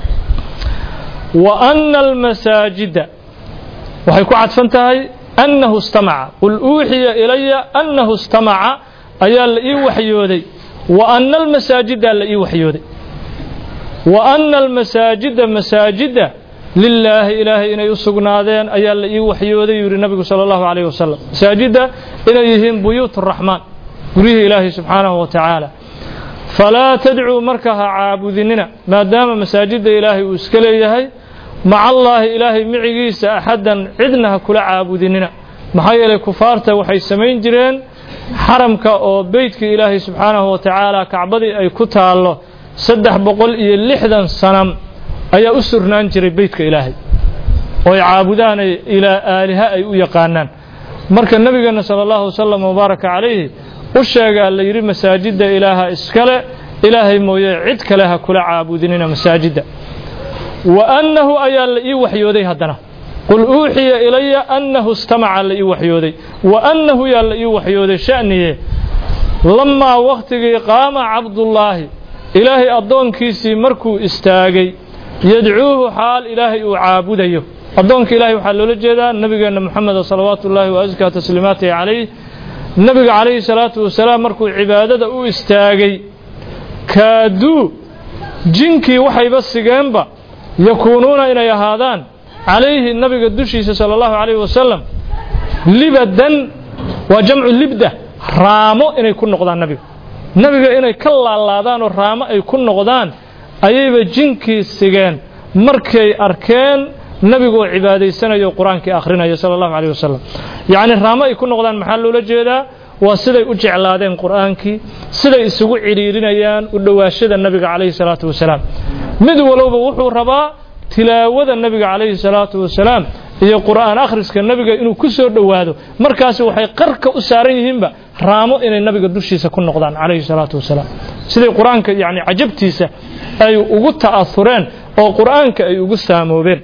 wa ana almasaajida waxay ku cadfan tahay annahu istamaca qul uuxiya ilaya annahu istamaca ayaa la ii waxyooday wa ana almasaajida la ii waxyooday wa ana almasaajida masaajida lilaahi ilaahay inay u sugnaadeen ayaa la ii waxyooday yuu yihi nabigu sala allahu calayh wasalam masaajidda inay yihiin buyuut araxmaan guryihii ilaahay subxaanahu wa tacaala falaa tadcuu marka ha caabudinina maadaama masaajidda ilaahay uu iska leeyahay maca allaahi ilaahay micigiisa axaddan cidna ha kula caabudinina maxaa yeelay kufaarta waxay samayn jireen xaramka oo beytkii ilaahay subxaanahu wa tacaala kacbadii ay ku taallo saddex boqol iyo lixdan sanam ayaa u surnaan jiray beytka ilaahay oo ay caabudaan ilaa aaliha ay u yaqaanaan marka nebigeenna sala allahu wasalam wabaaraka calayhi u sheegaa la yidhi masaajidda ilaaha iskale ilaahay mooye cid kale ha kula caabudinina masaajidda wa annahu ayaa la ii waxyooday haddana qul uuxiya ilaya annahu istamaca la ii waxyooday wa annahu yaa la ii waxyooday sha'niye lamaa wakhtigii qaama cabdullaahi ilaahay addoonkiisii markuu istaagay yadcuuhu xaal ilaahay uu caabudayo addoonka ilaahay waxaa loola jeedaa nebigeenna moxameda salawaatu ullaahi wa askaa tasliimaatihi calayh nebiga calayhi salaatu wasalaam markuu cibaadada u istaagay kaaduu jinkii waxayba sigeenba yakuunuuna inay ahaadaan calayhi nabiga dushiisa sala allahu calayhi wasalam libadan waa jamcu libda raamo inay ku noqdaan nabiga nabiga inay ka laalaadaan oo raamo ay ku noqdaan ayayba jinkii sigeen markay arkeen nabigoo cibaadaysanayo qur-aankii akhrinayo sala allahu calayh wasalam yacni raamo ay ku noqdaan maxaa loola jeedaa waa siday u jeclaadeen qur'aankii siday isugu cidhiirinayaan u dhowaashada nabiga calayhi salaatu wasalaam mid walowba wuxuu rabaa tilaawada nabiga calayhi salaatu wasalaam iyo qur'aan akhriska nabiga inuu ku soo dhowaado markaasi waxay qarka u saaran yihiinba raamo inay nabiga dushiisa ku noqdaan calayhi salaatu wasalaam siday qur-aanka yacni cajabtiisa ay ugu ta'aureen oo qur'aanka ay ugu saamoobeen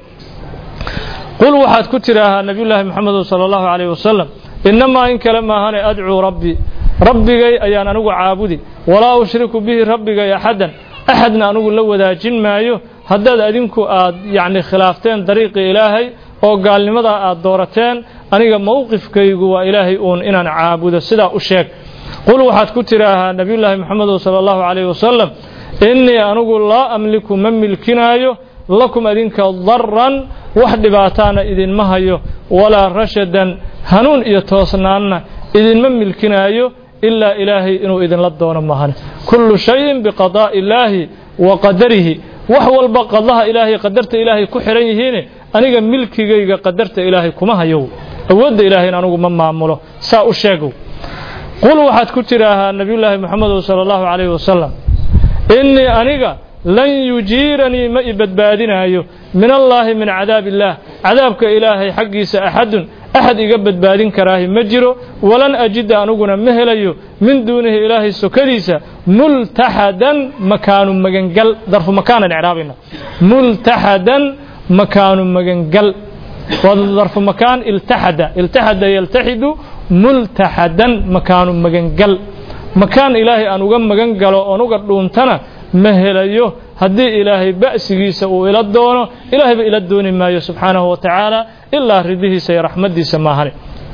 qul waxaad ku tidhaahaa nabiyullaahi moxamedu sala allahu calayh wasalam innamaa in kale maahane adcuu rabbii rabbigay ayaan anigu caabudi walaa ushriku bihi rabbigay axaddan axadna anigu la wadaajin maayo haddaad adinku aad yacni khilaafteen dariiqii ilaahay oo gaalnimadaa aad doorateen aniga mowqifkaygu waa ilaahay uun inaan caabudo sidaa u sheeg qul waxaad ku tidhaahaa nabiyullaahi moxamedu sala allahu calayh wasalam innii anigu laa amliku ma milkinaayo lakum adinka daran wax dhibaataana idinma hayo walaa rashadan hanuun iyo toosnaanna idinma milkinaayo ilaa ilaahay inuu idinla doono mahane kullu shayin biqadaa'i illaahi wa qadarihi wax walba qadaha ilaahay qadarta ilaahay ku xihan yihiine aniga milkigayga qadarta ilaahay kuma hayow awoodda ilaahayna anigu ma maamulo saa u sheegow qul waxaad ku tidhaahaa nabiyullaahi moxamedu sala allahu calayhi wasalam innii aniga lan yujiiranii ma i badbaadinaayo min allaahi min cadaab illaah cadaabka ilaahay xaggiisa axadun axad iga badbaadin karaahi ma jiro walan ajida aniguna ma helayo min duunihi ilaahay sokadiisa multaxadan makaanu magangal darfu makaanan icraabayna multaxadan makaanu magangal waa darfu makaan iltaxada iltaxada yaltaxidu multaxadan makaanu magangal makaan ilaahay aan uga magan galo oon uga dhuuntana ma helayo haddii ilaahay ba'sigiisa uu ila doono ilaahayba ila dooni maayo subxaanahu wa tacaala ilaa ridihiisa iyo raxmaddiisa maahane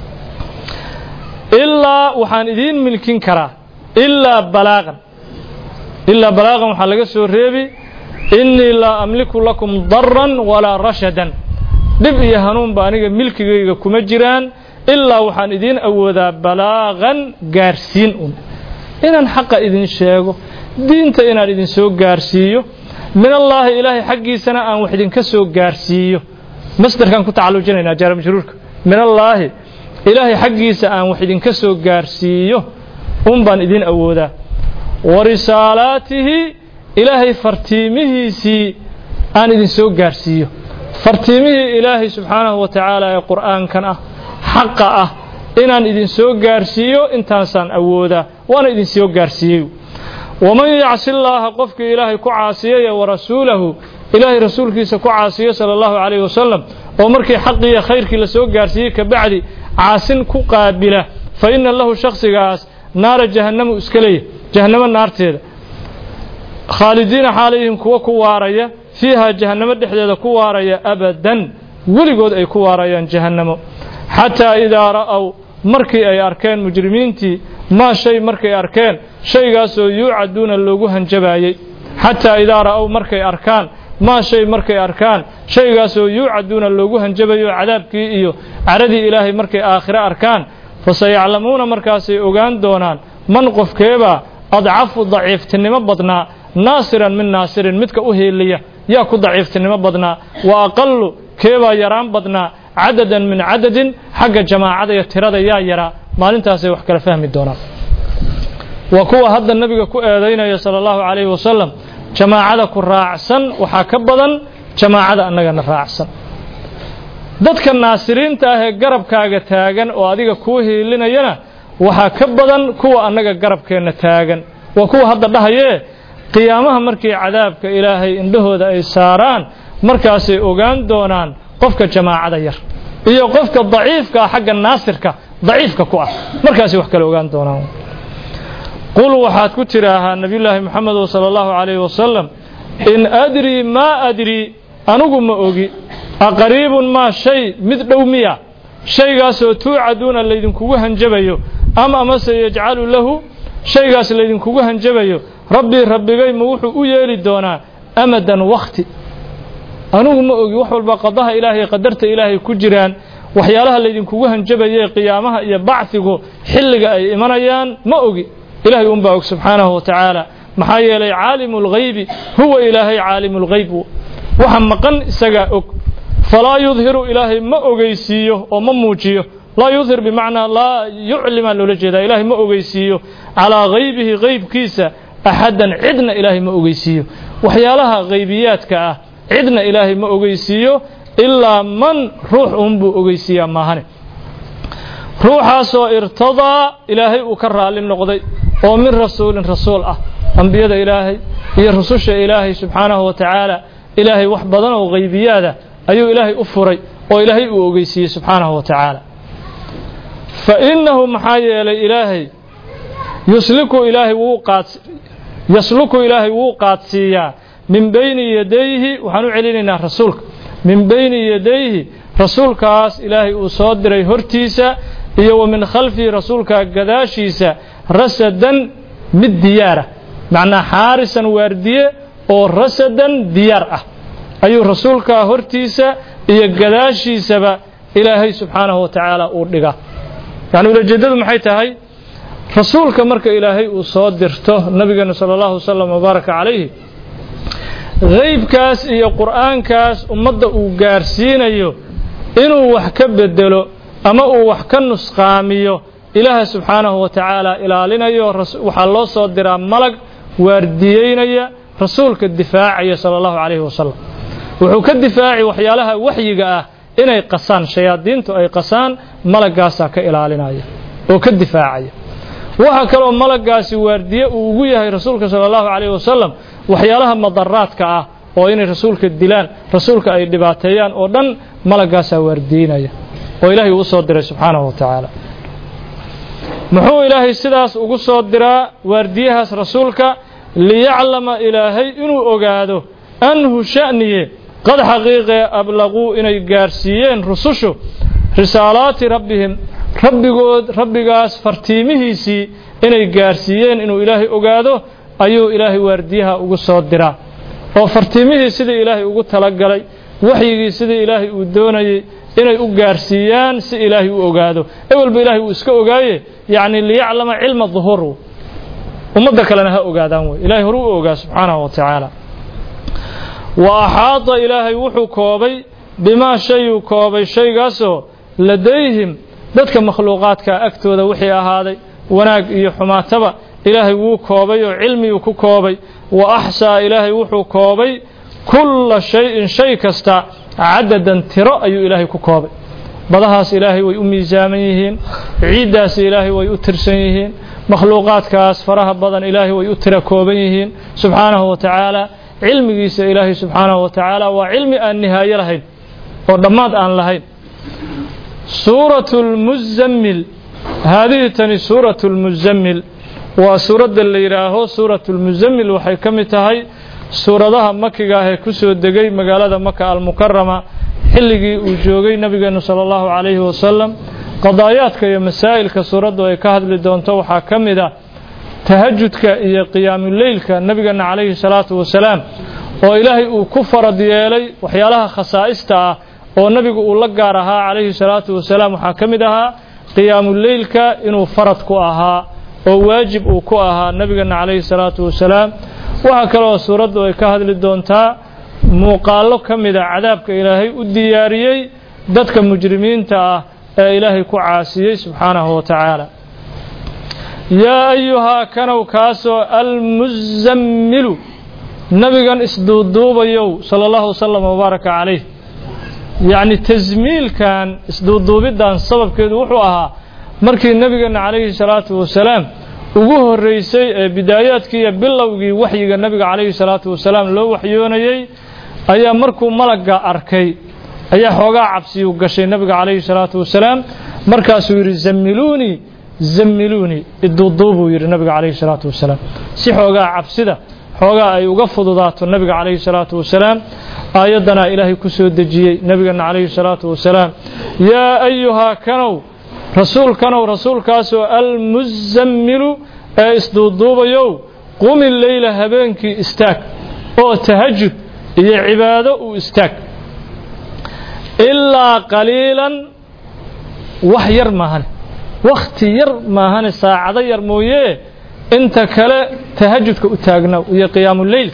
ilaa waxaan idiin milkin karaa ilaa balaaqan ilaa balaaqan waxaa laga soo reebi innii laa amliku lakum daran walaa rashadan dhib iyo hanuunba aniga milkigayga kuma jiraan ilaa waxaan idiin awoodaa balaaqan gaarsiin un inaan xaqa idin sheego diinta inaan idin soo gaarsiiyo min allaahi ilaahay xaggiisana aan wax idinka soo gaarsiiyo masdarkaan ku tacalujinaynaa jaara majruurka min allaahi ilaahay xaggiisa aan wax idinka soo gaarsiiyo un baan idin awoodaa wa risaalaatihi ilaahay fartiimihiisii aan idin soo gaarsiiyo fartiimihii ilaahay subxaanahu wa tacaala ee qur'aankan ah xaqa ah inaan idin soo gaarsiiyo intaasaan awoodaa waana idin soo gaarsiiyey waman yacsi llaaha qofkii ilaahay ku caasiyaya wa rasuulahu ilaahay rasuulkiisa ku caasiyo sala allahu calayhi wasalam oo markii xaqiiyo khayrkii la soo gaarsiiyey kabacdi caasin ku qaabila fa inna lahu shakhsigaas naara jahannamu iska leeyahy jahannamo naarteeda khaalidiina xaalayhim kuwa ku waaraya fiiha jahannamo dhexdeeda ku waaraya abadan weligood ay ku waarayaan jahannamo xataa idaa ra'ow markii ay arkeen mujrimiintii maa shay markay arkeen shaygaasoo yuucaduuna loogu hanjabaayey xataa idaa ra'ow markay arkaan maa shay markay arkaan shaygaasoo yuucaduuna loogu hanjabayo cadaabkii iyo caradii ilaahay markay aakhire arkaan fasayaclamuuna markaasay ogaan doonaan man qofkeebaa adcafu daciiftinimo badnaa naasiran min naasirin midka u heeliya yaa ku daciiftinimo badnaa wa aqalu keebaa yaraan badnaa cadadan min cadadin xagga jamaacada iyo tirada yaa yaraa maalintaasay wax kala fahmi doonaan waa kuwa hadda nebiga ku eedaynaya sala allahu calayhi wasalam jamaacada ku raacsan waxaa ka badan jamaacada annagana raacsan dadka naasiriinta ah ee garabkaaga taagan oo adiga kuu hiilinayana waxaa ka badan kuwa annaga garabkeenna taagan waa kuwa hadda dhahayee qiyaamaha markii cadaabka ilaahay indhahooda ay saaraan markaasay ogaan doonaan qofka jamaacada yar iyo qofka daciifka ah xagga naasirka daciifka ku ah markaasay wax kale ogaan doonaan qul waxaad ku tidhaahaa nebiyullaahi moxamedo sala allahu calayhi wasalam in adrii maa adrii anugu ma ogi aqariibun maa shay mid dhow miya shaygaasoo tuucaduuna laydinkugu hanjabayo am amase yajcalu lahu shaygaas laydinkugu hanjabayo rabbii rabbigay ma wuxuu u yeeli doonaa amadan wakhti anugu ma ogi wax walba qadaha ilaahay qadarta ilaahay ku jiraan waxyaalaha laydinkugu hanjabayee qiyaamaha iyo bacfigu xilliga ay imanayaan ma ogi ilaahay unbaa og subxaanahu wa tacaala maxaa yeelay caalimu lghaybi huwa ilaahay caalimu lghayb waxa maqan isagaa og falaa yudhiru ilaahay ma ogeysiiyo oo ma muujiyo laa yudhir bimacnaa laa yuclimaa loola jeedaa ilaahay ma ogeysiiyo calaa haybihi haybkiisa axadan cidna ilaahay ma ogeysiiyo waxyaalaha haybiyaadka ah cidna ilaahay ma ogeysiiyo ilaa man ruux uunbuu ogeysiiyaa maahane ruuxaasoo irtadaa ilaahay uu ka raalli noqday oo min rasuulin rasuul ah ambiyada ilaahay iyo rususha ilaahay subxaanahu wa tacaala ilaahay wax badan oo haybiyaada ayuu ilaahay u furay oo ilaahay uu ogeysiiyey subxaanahu wa tacaala fa innahu maxaa yeelay ilaahay yusliku ilaahay wuu qaad yasluku ilaahay wuu qaadsiiyaa min bayni yadayhi waxaan u celinaynaa rasuulka min bayni yadayhi rasuulkaas ilaahay uu soo diray hortiisa iyo wa min khalfihi rasuulka gadaashiisa rasadan mid diyaara macnaa xaarisan waardiye oo rasadan diyaar ah ayuu rasuulkaa hortiisa iyo gadaashiisaba ilaahay subxaanahu wa tacaala uu dhigaa yacni ulajeeddadu maxay tahay rasuulka marka ilaahay uu soo dirto nabigeena sala allahu wasalam wabaaraka calayhi haybkaas iyo qur'aankaas ummadda uu gaarsiinayo inuu wax ka bedelo ama uu wax ka nusqaamiyo ilaaha subxaanahu wa tacaala ilaalinayo waxaa loo soo diraa malag waardiyeynaya rasuulka difaacaya sala allahu calayhi wasalam wuxuu ka difaaci waxyaalaha waxyiga ah inay qasaan shayaadiintu ay qasaan malaggaasaa ka ilaalinaya oo ka difaacaya waxaa kaloo malagaasi waardiye uu ugu yahay rasuulka sala allahu calayhi wasalam waxyaalaha madaraadka ah oo inay rasuulka dilaan rasuulka ay dhibaateeyaan oo dhan malaggaasaa waardiinaya oo ilaahay uu soo diray subxaanahu wa tacaala muxuu ilaahay sidaas ugu soo diraa waardiyahaas rasuulka liyaclama ilaahay inuu ogaado anhu sha'niye qad xaqiiqee ablaquu inay gaarsiiyeen rusushu risaalaati rabbihim rabbigood rabbigaas fartiimihiisii inay gaarsiiyeen inuu ilaahay ogaado ayuu ilaahay waardiyaha ugu soo diraa oo fartiimihii sidii ilaahay ugu talagalay waxyigii sidii ilaahay uu doonayey inay u gaarsiiyaan si ilaahay u ogaado ewelba ilaahay uu iska ogaaye yacni liyaclama cilma duhur ummadda kalena ha ogaadaan wey ilahay horu u ogaa subxaanahu wa tacaala wa axaada ilaahay wuxuu koobay bimaa shayuu koobay shaygaasoo ladayhim dadka makhluuqaadka agtooda wixii ahaaday wanaag iyo xumaataba ilaahay wuu koobay oo cilmiguu ku koobay wa axsaa ilaahay wuxuu koobay kulla shayin shay kasta cadadan tiro ayuu ilaahay ku koobay badahaas ilaahay way u miisaaman yihiin ciiddaas ilaahay way u tirsan yihiin makhluuqaadkaas faraha badan ilaahay way u tira kooban yihiin subxaanahu wa tacaala cilmigiisa ilaahay subxaanahu wa tacaala waa cilmi aan nihaayo lahayn oo dhammaad aan lahayn suuratu lmuzammil haadihi tani suuratu lmuzammil waa suuradda la yidhaaho suuratu lmuzammil waxay ka mid tahay suuradaha makiga ah ee ku soo degay magaalada maka almukarama xilligii uu joogay nabigeenu sala allahu calayhi wasalam qadaayaadka iyo masaa'ilka suuraddu ay ka hadli doonto waxaa ka mid ah tahajudka iyo qiyaamuleylka nabigeena calayhi salaatu wasalaam oo ilaahay uu ku farad yeelay waxyaalaha khasaa'ista ah oo nabigu uu la gaar ahaa calayhi salaatu wasalaam waxaa ka mid ahaa qiyaamuleylka inuu farad ku ahaa oo waajib uu ku ahaa nabigeena calayhi salaatu wasalaam waxaa kaleoo suuraddu ay ka hadli doontaa muuqaallo ka mida cadaabka ilaahay u diyaariyey dadka mujrimiinta ah ee ilaahay ku caasiyey subxaanahu wa tacaala yaa ayuhaa kanow kaasoo almuzammilu nabigan isduuduubayow sala allahu wasalam wabaaraka calayh yacni tasmiilkan isduuduubiddan sababkeedu wuxuu ahaa markii nabigeena calayhi salaatu wasalaam ugu horreysay ee bidaayaadkii iyo bilowgii waxyiga nabiga calayhi salaatu wasalaam loo waxyoonayey ayaa markuu malagga arkay ayaa xoogaa cabsiyu gashay nabiga calayhi salaatu wasalaam markaasuu yidhi zammiluunii zammiluunii iduuduubuu yidhi nabiga calayhi salaatu wasalaam si xoogaa cabsida xoogaa ay uga fududaato nabiga calayhi salaatu wasalaam aayaddanaa ilaahay ku soo dejiyey nabigeena calayhi salaatu wasalaam yaa ayuhaa kanow rasuulkanow rasuulkaasoo almuzammilu ee isduuduubayow qumi leyla habeenkii istaag oo tahajud iyo cibaado uu istaag ilaa qaliilan wax yar maahane wakhti yar maahane saacado yar mooyee inta kale tahajudka u taagnaw iyo qiyaamuleylka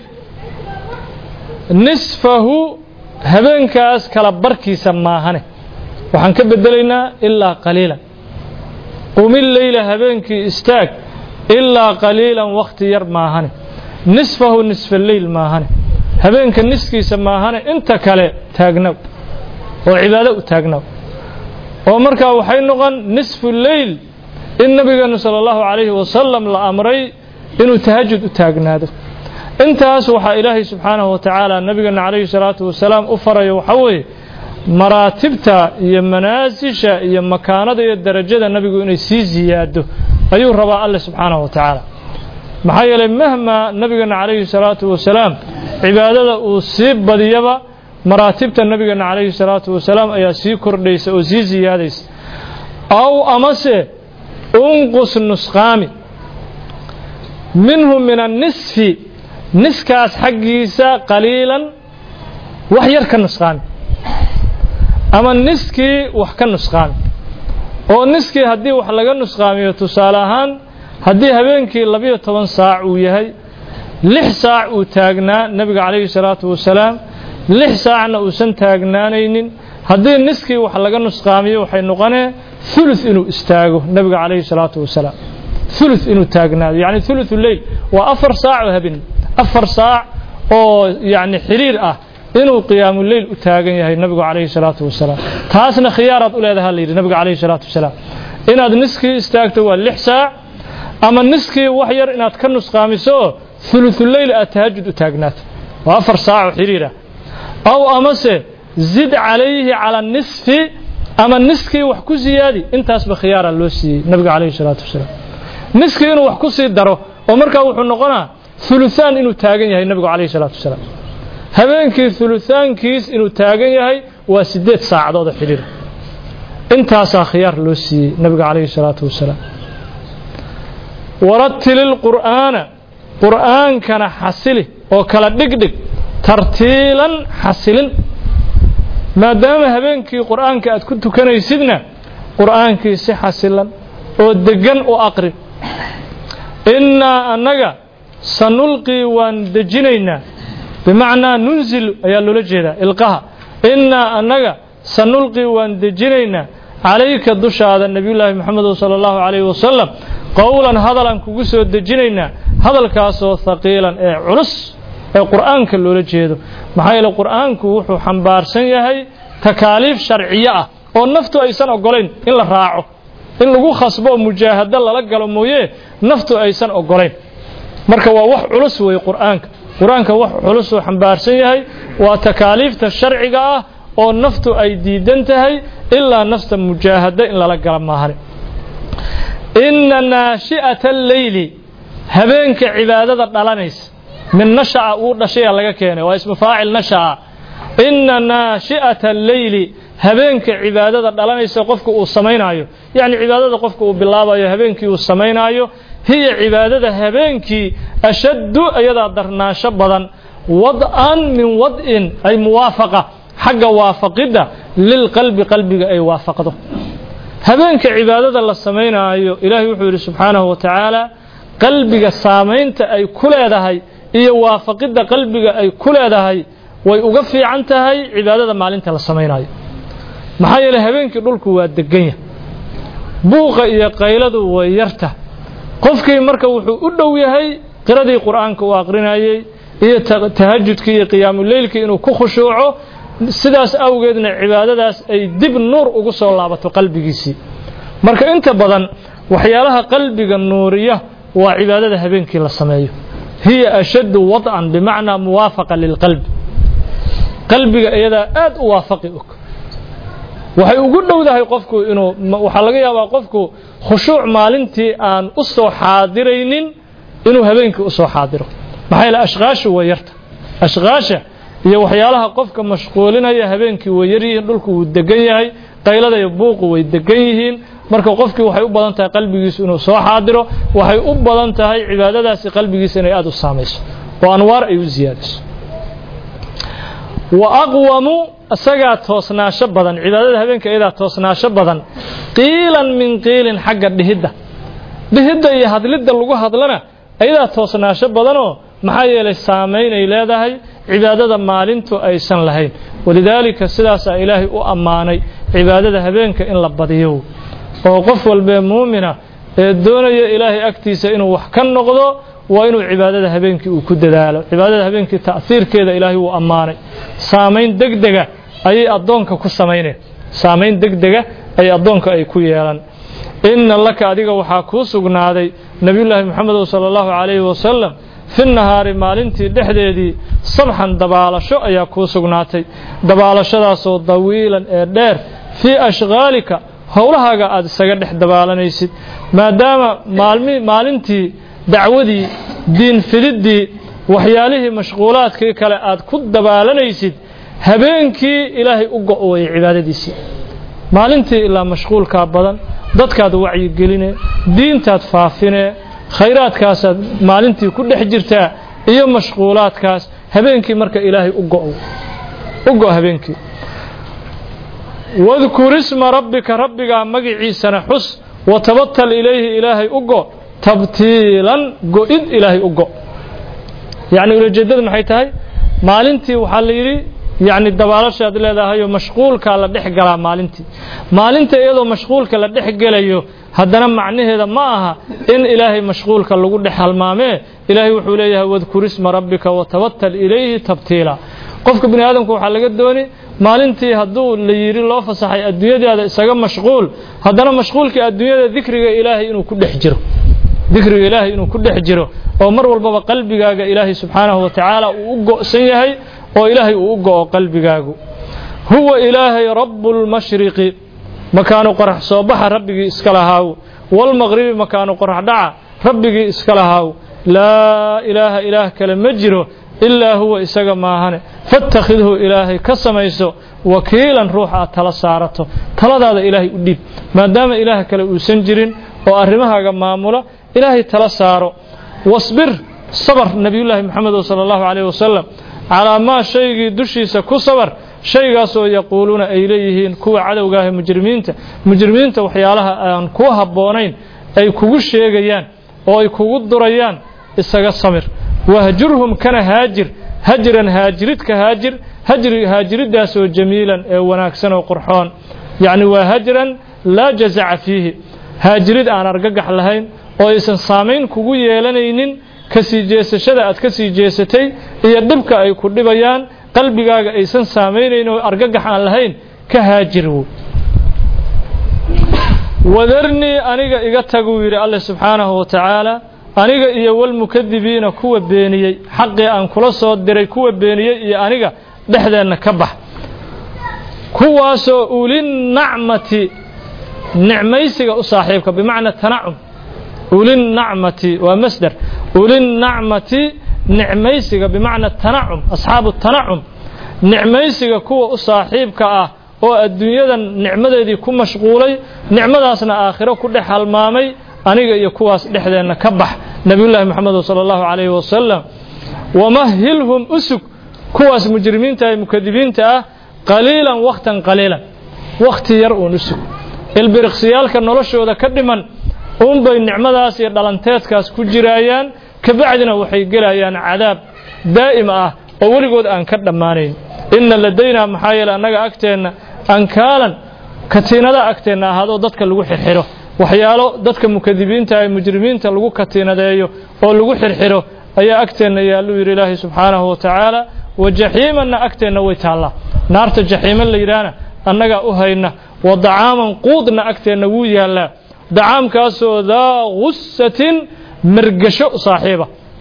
nisfahu habeenkaas kala barkiisa maahane waxaan ka bedelaynaa ilaa qaliilan qumi leyla habeenkii istaag ilaa qaliilan wakhti yar maahane nisfahu nisfa leyl maahane habeenka niskiisa maahane inta kale taagnaw oo cibaado u taagnaw oo markaa waxay noqon nisfu leyl in nabigeenu sala allahu calayhi wasalam la amray inuu tahajud u taagnaado intaas waxaa ilaahay subxaanahu wa tacaala nabigeena calayhi salaatu wasalaam u farayo waxaa weeye maraatibta iyo manaasisha iyo makaanada iyo darajada nabigu inay sii ziyaado ayuu rabaa alle subxaanahu wa tacaala maxaa yeelay mahmaa nabigeena calayhi salaatu wasalaam cibaadada uu sii badiyaba maraatibta nabigeena calayhi salaatu wasalaam ayaa sii kordhaysa oo sii ziyaadaysa aw amase unqus nusqaami minhu min annisfi niskaas xaggiisa qaliilan wax yar ka nusqaami ama niskii wax ka nusqaami oo niskii haddii wax laga nusqaamiyo tusaale ahaan haddii habeenkii labiyo toban saac uu yahay lix saac uu taagnaa nebiga calayhi salaatu wasalaam lix saacna uusan taagnaanaynin haddii niskii wax laga nusqaamiyo waxay noqonee ثuluث inuu istaago nebiga calayhi salaatu wasalaam ثuluث inuu taagnaado yacni ثuluثu leyl waa afar saac oo habeen afar saac oo yacni xiriir ah inuu qiyaamu leyl u taagan yahay nabigu calayhi salaatu wasalaam taasna khiyaaraad u leedaha la yidhi nabiga calayhi salaatu wasalaam inaad niskii istaagto waa lix saac ama niskii wax yar inaad ka nusqaamiso oo ثuluثuleyl aad tahajud u taagnaato waa afar saac oo xiriir ah aw amase zid calayhi cala nisfi ama niskii wax ku siyaadi intaasba khiyaara loo siiyey nabiga calayhi salaatu wasalaam niskii inuu wax ku sii daro oo markaa wuxuu noqonaa uluaan inuu taagan yahay nabigu calayhi salaatu wasalaam habeenkii uluaankiis inuu taagan yahay waa sideed saacadood oo xidhiir intaasaa khiyaar loo siiyey nabiga calayhi salaatu wasalaam waratili lqur'aana qur'aankana xasili oo kala dhigdhig tartiilan xasilin maadaama habeenkii qur'aanka aad ku tukanaysidna qur'aankii si xasilan oo deggan u aqri innaa annaga sanulqii waan dejinaynaa bimacnaa nunzil ayaa loola jeedaa ilqaha innaa annaga sanulqii waan dejinaynaa calayka dushaada nebiyullaahi moxamedo sala allahu calayhi wasalam qowlan hadalaan kugu soo dejinaynaa hadalkaasoo haqiilan ee culus ee qur'aanka loola jeedo maxaa yeele qur'aanku wuxuu xambaarsan yahay takaaliif sharciyo ah oo naftu aysan ogolayn in la raaco in lagu khasbo oo mujaahado lala galo mooye naftu aysan ogolayn marka waa wax culus weeye qur'aanka qur-aanka wax culusuu xambaarsan yahay waa takaaliifta sharciga ah oo naftu ay diidan tahay ilaa nafta mujaahado in lala gala maahane inna naashi'ata alleyli habeenka cibaadada dhalanaysa min nasha'a uu dhashaya laga keenay waa ismu faacil nasha'a inna naashi'ata alleyli habeenka cibaadada dhalanaysa qofka uu samaynaayo yacni cibaadada qofka uu bilaabayo habeenkii uu samaynaayo hiya cibaadada habeenkii ashaddu ayadaa darnaansho badan wad'an min wad'in ay muwaafaqa xagga waafaqidda lilqalbi qalbiga ay waafaqdo habeenka cibaadada la samaynaayo ilaahay wuxuu yidhi subxaanahu wa tacaala qalbiga saamaynta ay ku leedahay iyo waafaqidda qalbiga ay ku leedahay way uga fiican tahay cibaadada maalinta la samaynayo maxaa yeeley habeenkii dhulku waa deganya buuqa iyo qayladu way yarta qofkii marka wuxuu u dhow yahay qiradii qur'aanka uu aqrinayey iyo tahajudkii iyo qiyaamuleylkii inuu ku khushuuco sidaas awgeedna cibaadadaas ay dib nuur ugu soo laabato qalbigiisii marka inta badan waxyaalaha qalbiga nuuriya waa cibaadada habeenkii la sameeyo hiya ashaddu wad'an bimacnaa muwaafaqa lilqalbi qalbiga iyadaa aad u waafaqi og waxay ugu dhowdahay qofku inuu waxaa laga yaabaa qofku khushuuc maalintii aan u soo xaadiraynin inuu habeenkii u soo xaadiro maxaa yeele ashqaashu way yarta ashqaasha iyo waxyaalaha qofka mashquulinaya habeenkii way yar yihiin dhulku wuu degan yahay qaylada iyo buuqu way degan yihiin marka qofkii waxay u badan tahay qalbigiisu inuu soo xaadiro waxay u badan tahay cibaadadaasi qalbigiisa inay aada u saamayso oo anwaar ay u siyaadiso wa aqwamu isagaa toosnaasho badan cibaadada habeenka iyadaa toosnaasho badan qiilan min qiilin xagga dhihidda dhihidda iyo hadlidda lagu hadlana iyadaa toosnaasho badanoo maxaa yeelay saamaynay leedahay cibaadada maalintu aysan lahayn walidaalika sidaasaa ilaahay u ammaanay cibaadada habeenka in la badiyo oo qof walbee muumina ee doonaya ilaahay agtiisa inuu wax ka noqdo waa inuu cibaadada habeenkii uu ku dadaalo cibaadada habeenkii ta'hiirkeeda ilaahay wuu ammaanay saamayn degdega ayay addoonka ku samayneen saamayn degdega ay addoonka ay ku yeelan inna laka adiga waxaa kuu sugnaaday nebiyullaahi moxamedow sala allahu calayhi wasalam fi nahaari maalintii dhexdeedii sabxan dabaalasho ayaa kuu sugnaatay dabaalashadaasoo dawiilan ee dheer fii ashqaalika howlahaaga aad isaga dhex dabaalanaysid maadaama maalmi maalintii dacwadii diin fididdii waxyaalihii mashquulaadkii kale aad ku dabaalanaysid habeenkii ilaahay u go-wayay cibaadadiisii maalintii ilaa mashquulkaa badan dadkaad wacyigeline diintaad faafine khayraadkaasaad maalintii ku dhex jirtaa iyo mashquulaadkaas habeenkii marka ilaahay u go u go habeenkii wadkur isma rabbika rabbigaa magiciisana xus watabatal ilayhi ilaahay u go tabtiilan go-id ilaahay u go yacni ulajeeddada maxay tahay maalintii waxaa la yidhi yacni dabaalashaad leedahayoo mashquulkaa la dhex galaa maalintii maalinta iyadoo mashquulka la dhex gelayo haddana macnaheeda ma aha in ilaahay mashquulka lagu dhex halmaamee ilaahay wuxuu leeyahay wadkur isma rabbika watabatal ilayhi tabtiila qofka bini aadamku waxaa laga dooni maalintii hadduu la yidhi loo fasaxay adduunyadaada isaga mashquul haddana mashquulkii adduunyada dikriga ilaahay inuu ku dhex jiro dikriga ilaahay inuu ku dhex jiro oo mar walbaba qalbigaaga ilaahay subxaanahu wa tacaala uu u go'san yahay oo ilaahay uu u go'o qalbigaagu huwa ilaahay rabu lmashriqi makaanu qorax soo baxa rabbigii iska lahaaw walmaqribi makaanu qorax dhaca rabbigii iska lahaaw laa ilaaha ilaah kale ma jiro ilaa huwa isaga maahane fattakhidhu ilaahay ka samayso wakiilan ruux aad tala saarato taladaada ilaahay u dhiib maadaama ilaah kale uusan jirin oo arrimahaaga maamula ilaahay tala saaro wasbir sabar nebiyullaahi moxamedo sala allahu calayh wasalam calaa maa shaygii dushiisa ku sabar shaygaasoo yaquuluuna ay leeyihiin kuwa cadowgaaha mujrimiinta mujrimiinta waxyaalaha aan ku habboonayn ay kugu sheegayaan oo ay kugu durayaan isaga samir wahjurhum kana haajir hajran haajiridka haajir hajri haajiriddaasoo jamiilan ee wanaagsan oo qurxoon yacni waa hajran laa jazaca fiihi haajirid aan argagax lahayn oo aysan saamayn kugu yeelanaynin ka sii jeesashada aad ka sii jeesatay iyo dhibka ay ku dhibayaan qalbigaaga aysan saamaynayn oo argagax aan lahayn ka haajirwo wadarnii aniga iga taguu yidhi alle subxaanahu wa tacaala aniga iyo walmukadibiina kuwa beeniyey xaqii aan kula soo diray kuwa beeniyey iyo aniga dhexdeenna ka bax kuwaasoo ulinacmati nicmaysiga u saaxiibka bimacna tanacum ulinacmati waa masder ulinacmati nicmaysiga bimacna tanacum asxaabu tanacum nicmaysiga kuwa u saaxiibka ah oo adduunyadan nicmadeedii ku mashquulay nicmadaasna aakhiro ku dhex halmaamay aniga iyo kuwaas dhexdeenna ka bax nebiyullaahi moxamed sala allahu calayhi wasalam wamahilhum usug kuwaas mujrimiinta ee mukadibiinta ah qaliilan wakhtan qaliilan wakhti yar uun usug ilbiriqsiyaalka noloshooda ka dhiman uunbay nicmadaas iyo dhalanteedkaas ku jiraayaan kabacdina waxay gelayaan cadaab daa'im ah oo weligood aan ka dhammaanayn inna ladaynaa maxaa yeele annaga agteenna ankaalan katiinada agteenna ahaadoo dadka lagu xirxiro waxyaalo dadka mukadibiinta ee mujrimiinta lagu katiinadeeyo oo lagu xirxiro ayaa agteenna yaalluu yidhi ilaahay subxaanahu wa tacaala wa jaxiimanna agteenna way taallaa naarta jaxiima la yidhaahna annagaa u hayna wa dacaaman quudna agteenna wuu yaallaa dacaamkaasoo daa gusatin mergasho saaxiiba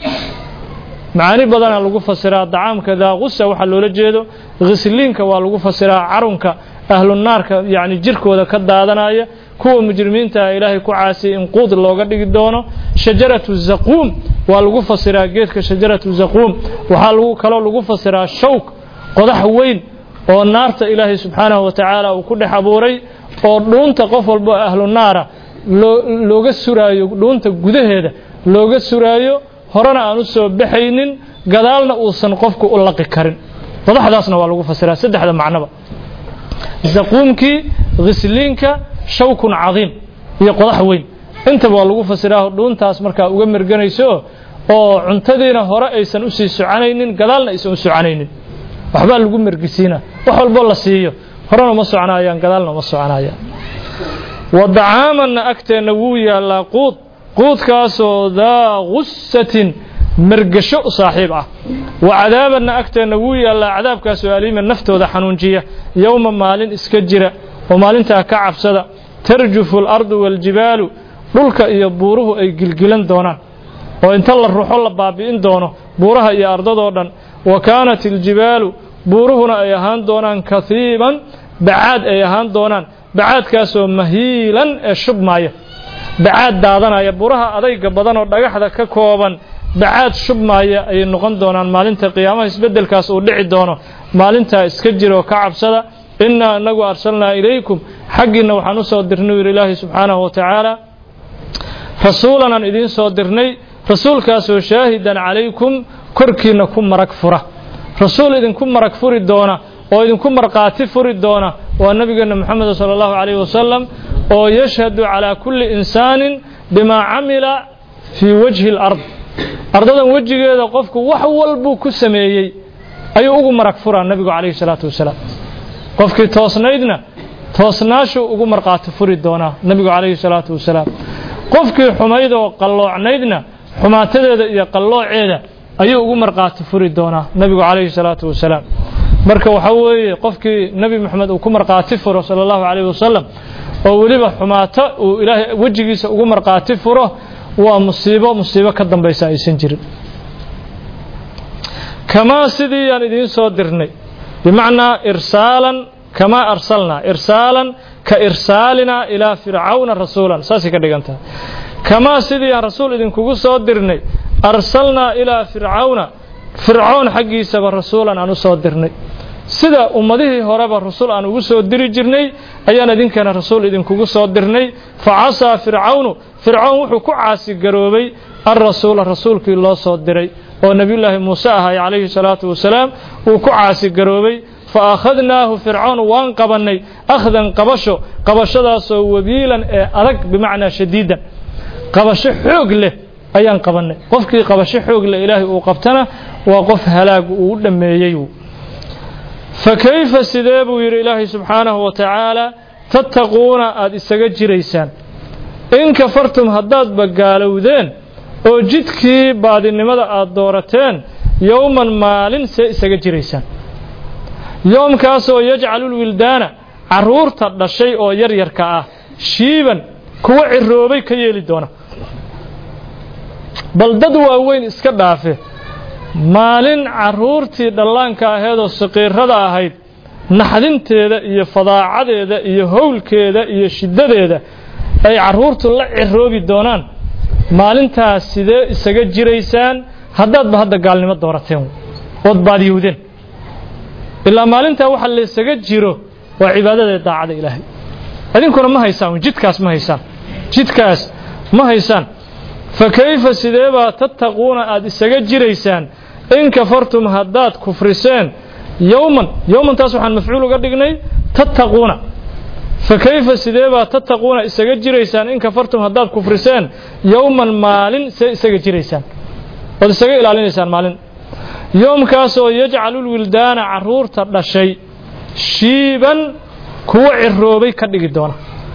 macaani badana lagu fasiraa dacaamka daa gusa waxaa loola jeedo khisliinka waa lagu fasiraa carunka ahlunaarka yani jirkooda ka daadanaya kuwa mujrimiinta ilaahay ku caasiyay in quud looga dhigi doono shajaratu zaquum waa lagu fasiraa geedka shajaratu zaquum waxaa lagu kaloo lagu fasiraa shawk qodax weyn oo naarta ilaahay subxaanahu wa tacaala uu ku dhex abuuray oo dhuunta qof walbo ahlu naara looga suraayo dhuunta gudaheeda looga suraayo horena aan u soo baxaynin gadaalna uusan qofku u laqi karin qodaxdaasna waa lagu fasiraa saddexda macnoba zaquumkii khisliinka shawkun cadiim iyo qodax weyn intaba waa lagu fasiraa dhuuntaas markaa uga merganayso oo cuntadiina hore aysan usii soconaynin gadaalna aysan u soconaynin waxbaa lagu mergisiina wax walbo la siiyo horena uma soconayaan gadaalna uma soconayaan wa dacaamanna agteenna wuu yaallaa quud quudkaasoo daa gusatin mergasho saaxiib ah wa cadaabanna agteenna wuu yaallaa cadaabkaasoo aliima naftooda xanuunjiya yowma maalin iska jira oo maalintaa ka cabsada tarjufu alardu waaljibaalu dhulka iyo buuruhu ay gilgilan doonaan oo inta la ruxo la baabi'in doono buuraha iyo ardadoo dhan wa kaanat iljibaalu buuruhuna ay ahaan doonaan kahiiban bacaad ay ahaan doonaan bacaadkaasoo mahiilan ee shubmaaya bacaad daadanaya buraha adayga badan oo dhagaxda ka kooban bacaad shubmaaya ayay noqon doonaan maalinta qiyaamaha isbeddelkaas uu dhici doono maalintaa iska jiroo ka cabsada innaa inagu arsalnaa ilaykum xaggiinna waxaan u soo dirnay yidhi ilaahi subxaanahu wa tacaala rasuulanaan idiin soo dirnay rasuulkaasoo shaahidan calaykum korkiinna ku marag fura rasuul idinku marag furi doona oo idinku markhaati furi doona waa nebigeenna moxamed sala allahu calayhi wasalam oo yashhadu calaa kulli insaanin bimaa camila fii wajhi alard ardadan wejigeeda qofku wax walbuu ku sameeyey ayuu ugu marag furaa nebigu calayhi salaatu wasalaam qofkii toosnaydna toosnaashuu ugu markhaati furi doonaa nebigu calayhi salaatu wasalaam qofkii xumaydoo qalloocnaydna xumaatadeeda iyo qallooceeda ayuu ugu markhaati furi doonaa nebigu calayhi salaatu wasalaam marka waxaa weeye qofkii nebi moxamed uu ku markhaati furo sala allahu calayhi wasalam oo weliba xumaato uu ilaahay wejigiisa ugu markhaati furo waa musiibo musiibo ka dambaysa aysan jirin kamaa sidii yaan idiin soo dirnay bimacnaa irsaalan kamaa arsalnaa irsaalan ka irsaalinaa ilaa fircawna rasuulan saasay ka dhigan tahay kamaa sidii aan rasuul idinkugu soo dirnay arsalnaa ilaa fircawna fircoon xaggiisaba rasuulan aan u soo dirnay sida ummadihii horeba rasul aan ugu soo diri jirnay ayaan idinkana rasuul idinkugu soo dirnay fa casaa fircawnu fircoon wuxuu ku caasigaroobay alrasuula rasuulkii loo soo diray oo nebiyullaahi muuse ahay calayhi salaatu wasalaam wuu ku caasigaroobay fa akhadnaahu fircoon waan qabannay akhdan qabasho qabashadaasoo wabiilan ee adag bimacnaa shadiidan qabasho xoog leh ayaan qabannay qofkii qabasho xoog leh ilaahay uu qabtana waa qof halaag uu u dhammeeyey fa kayfa sidee buu yidhi ilaahay subxaanahu wa tacaala tattaquuna aada isaga jiraysaan in kafartum haddaadba gaalowdeen oo jidkii baadinimada aada doorateen yowman maalin see isaga jiraysaan yoomkaasoo yajcalulwildaana carruurta dhashay oo yaryarka ah shiiban kuwa ciroobay ka yeeli doona bal dad waaweyn iska dhaafe maalin carruurtii dhallaanka aheedoo saqiirada ahayd naxdinteeda iyo fadaacadeeda iyo howlkeeda iyo shiddadeeda ay carruurtu la ciroobi doonaan maalintaas sidee isaga jiraysaan haddaadba hadda gaalnimo doorateen ood baadiyowdeen ilaa maalintaa waxa laysaga jiro waa cibaadada daacada ilaahay idinkuna ma haysaan jidkaas ma haysaan jidkaas ma haysaan fa kayfa sideebaa tattaquuna aada isaga jiraysaan in kafartum haddaad kufriseen yowman yowmantaas waxaan mafcuul uga dhignay tattaquuna fa kayfa sideebaa tattaquuna isaga jiraysaan in kafartum haddaad kufriseen yowman maalin see isaga jiraysaan ood isaga ilaalinaysaan maalin yoomkaasoo yajcalulwildaana carruurta dhashay shiiban kuwa ciroobay ka dhigi doona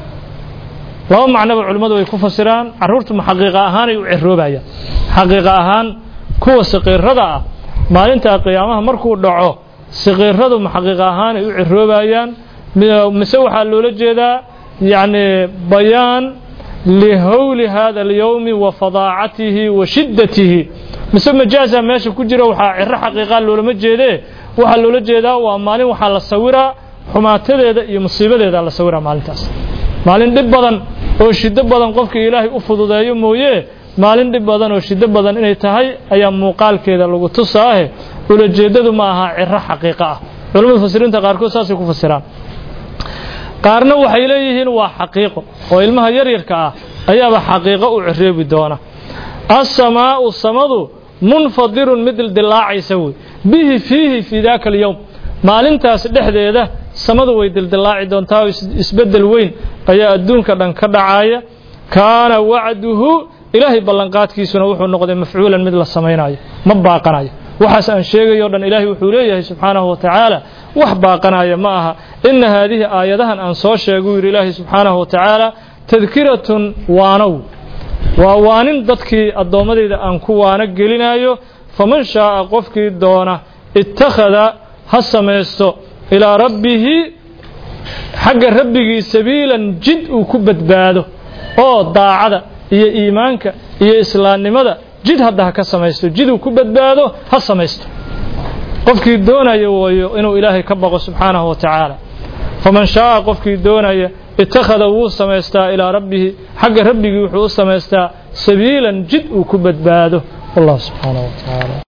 laba macnoba culimmadu way ku fasiraan carruurtu ma xaqiiqa ahaanay u ciroobayaan xaqiiqa ahaan kuwa saqiirada ah maalintaa qiyaamaha markuu dhaco saqiiradu ma xaqiiqa ahaanay u ciroobayaan mise waxaa loola jeedaa yacni bayaan lihowli hada alyowmi wa fadaacatihi wa shiddatihi mise majaaza meesha ku jira waxaa ciro xaqiiqaa loolama jeedee waxaa loola jeedaa waa maalin waxaa la sawiraa xumaatadeeda iyo musiibadeeda la sawiraa maalintaas maalin dhib badan oo shiddo badan qofkii ilaahay u fududeeyo mooye maalin dhib badan oo shiddo badan inay tahay ayaa muuqaalkeeda lagu tusaahe ulajeeddadu ma aha ciro xaqiiqo ah culamada mufasiriinta qaarkood saasay ku fasiraan qaarna waxay leeyihiin waa xaqiiqo oo ilmaha yaryarka ah ayaaba xaqiiqo u cireebi doona assamaa'u samadu munfadirun mid dildilaacaysa wey bihi fiihi fii daaka alyowm maalintaas dhexdeeda samadu way dildilaaci doontaa oo isbeddel weyn ayaa adduunka dhan ka dhacaaya kaana wacduhu ilaahay ballanqaadkiisuna wuxuu noqday mafcuulan mid la samaynayo ma baaqanayo waxaas aan sheegayo o dhan ilaahay wuxuu leeyahay subxaanahu wa tacaala wax baaqanaya ma aha ina haadihi aayadahan aan soo sheeguu yidhi ilaahay subxaanahu wa tacaala tadkiratun waanow waa waanin dadkii addoommadayda aan ku waano gelinayo faman shaaa qofkii doona ittakhada ha samaysto ilaa rabbihi xagga rabbigii sabiilan jid uu ku badbaado oo daacada iyo iimaanka iyo islaamnimada jid hadda ha ka samaysto jid uu ku badbaado ha samaysto qofkii doonaya wayo inuu ilaahay ka baqo subxaanahu wa tacaala faman shaaa qofkii doonaya ittakhada wuu samaystaa ilaa rabbihi xagga rabbigii wuxuu u samaystaa sabiilan jid uu ku badbaado wallahu subxaanahu wa tacaala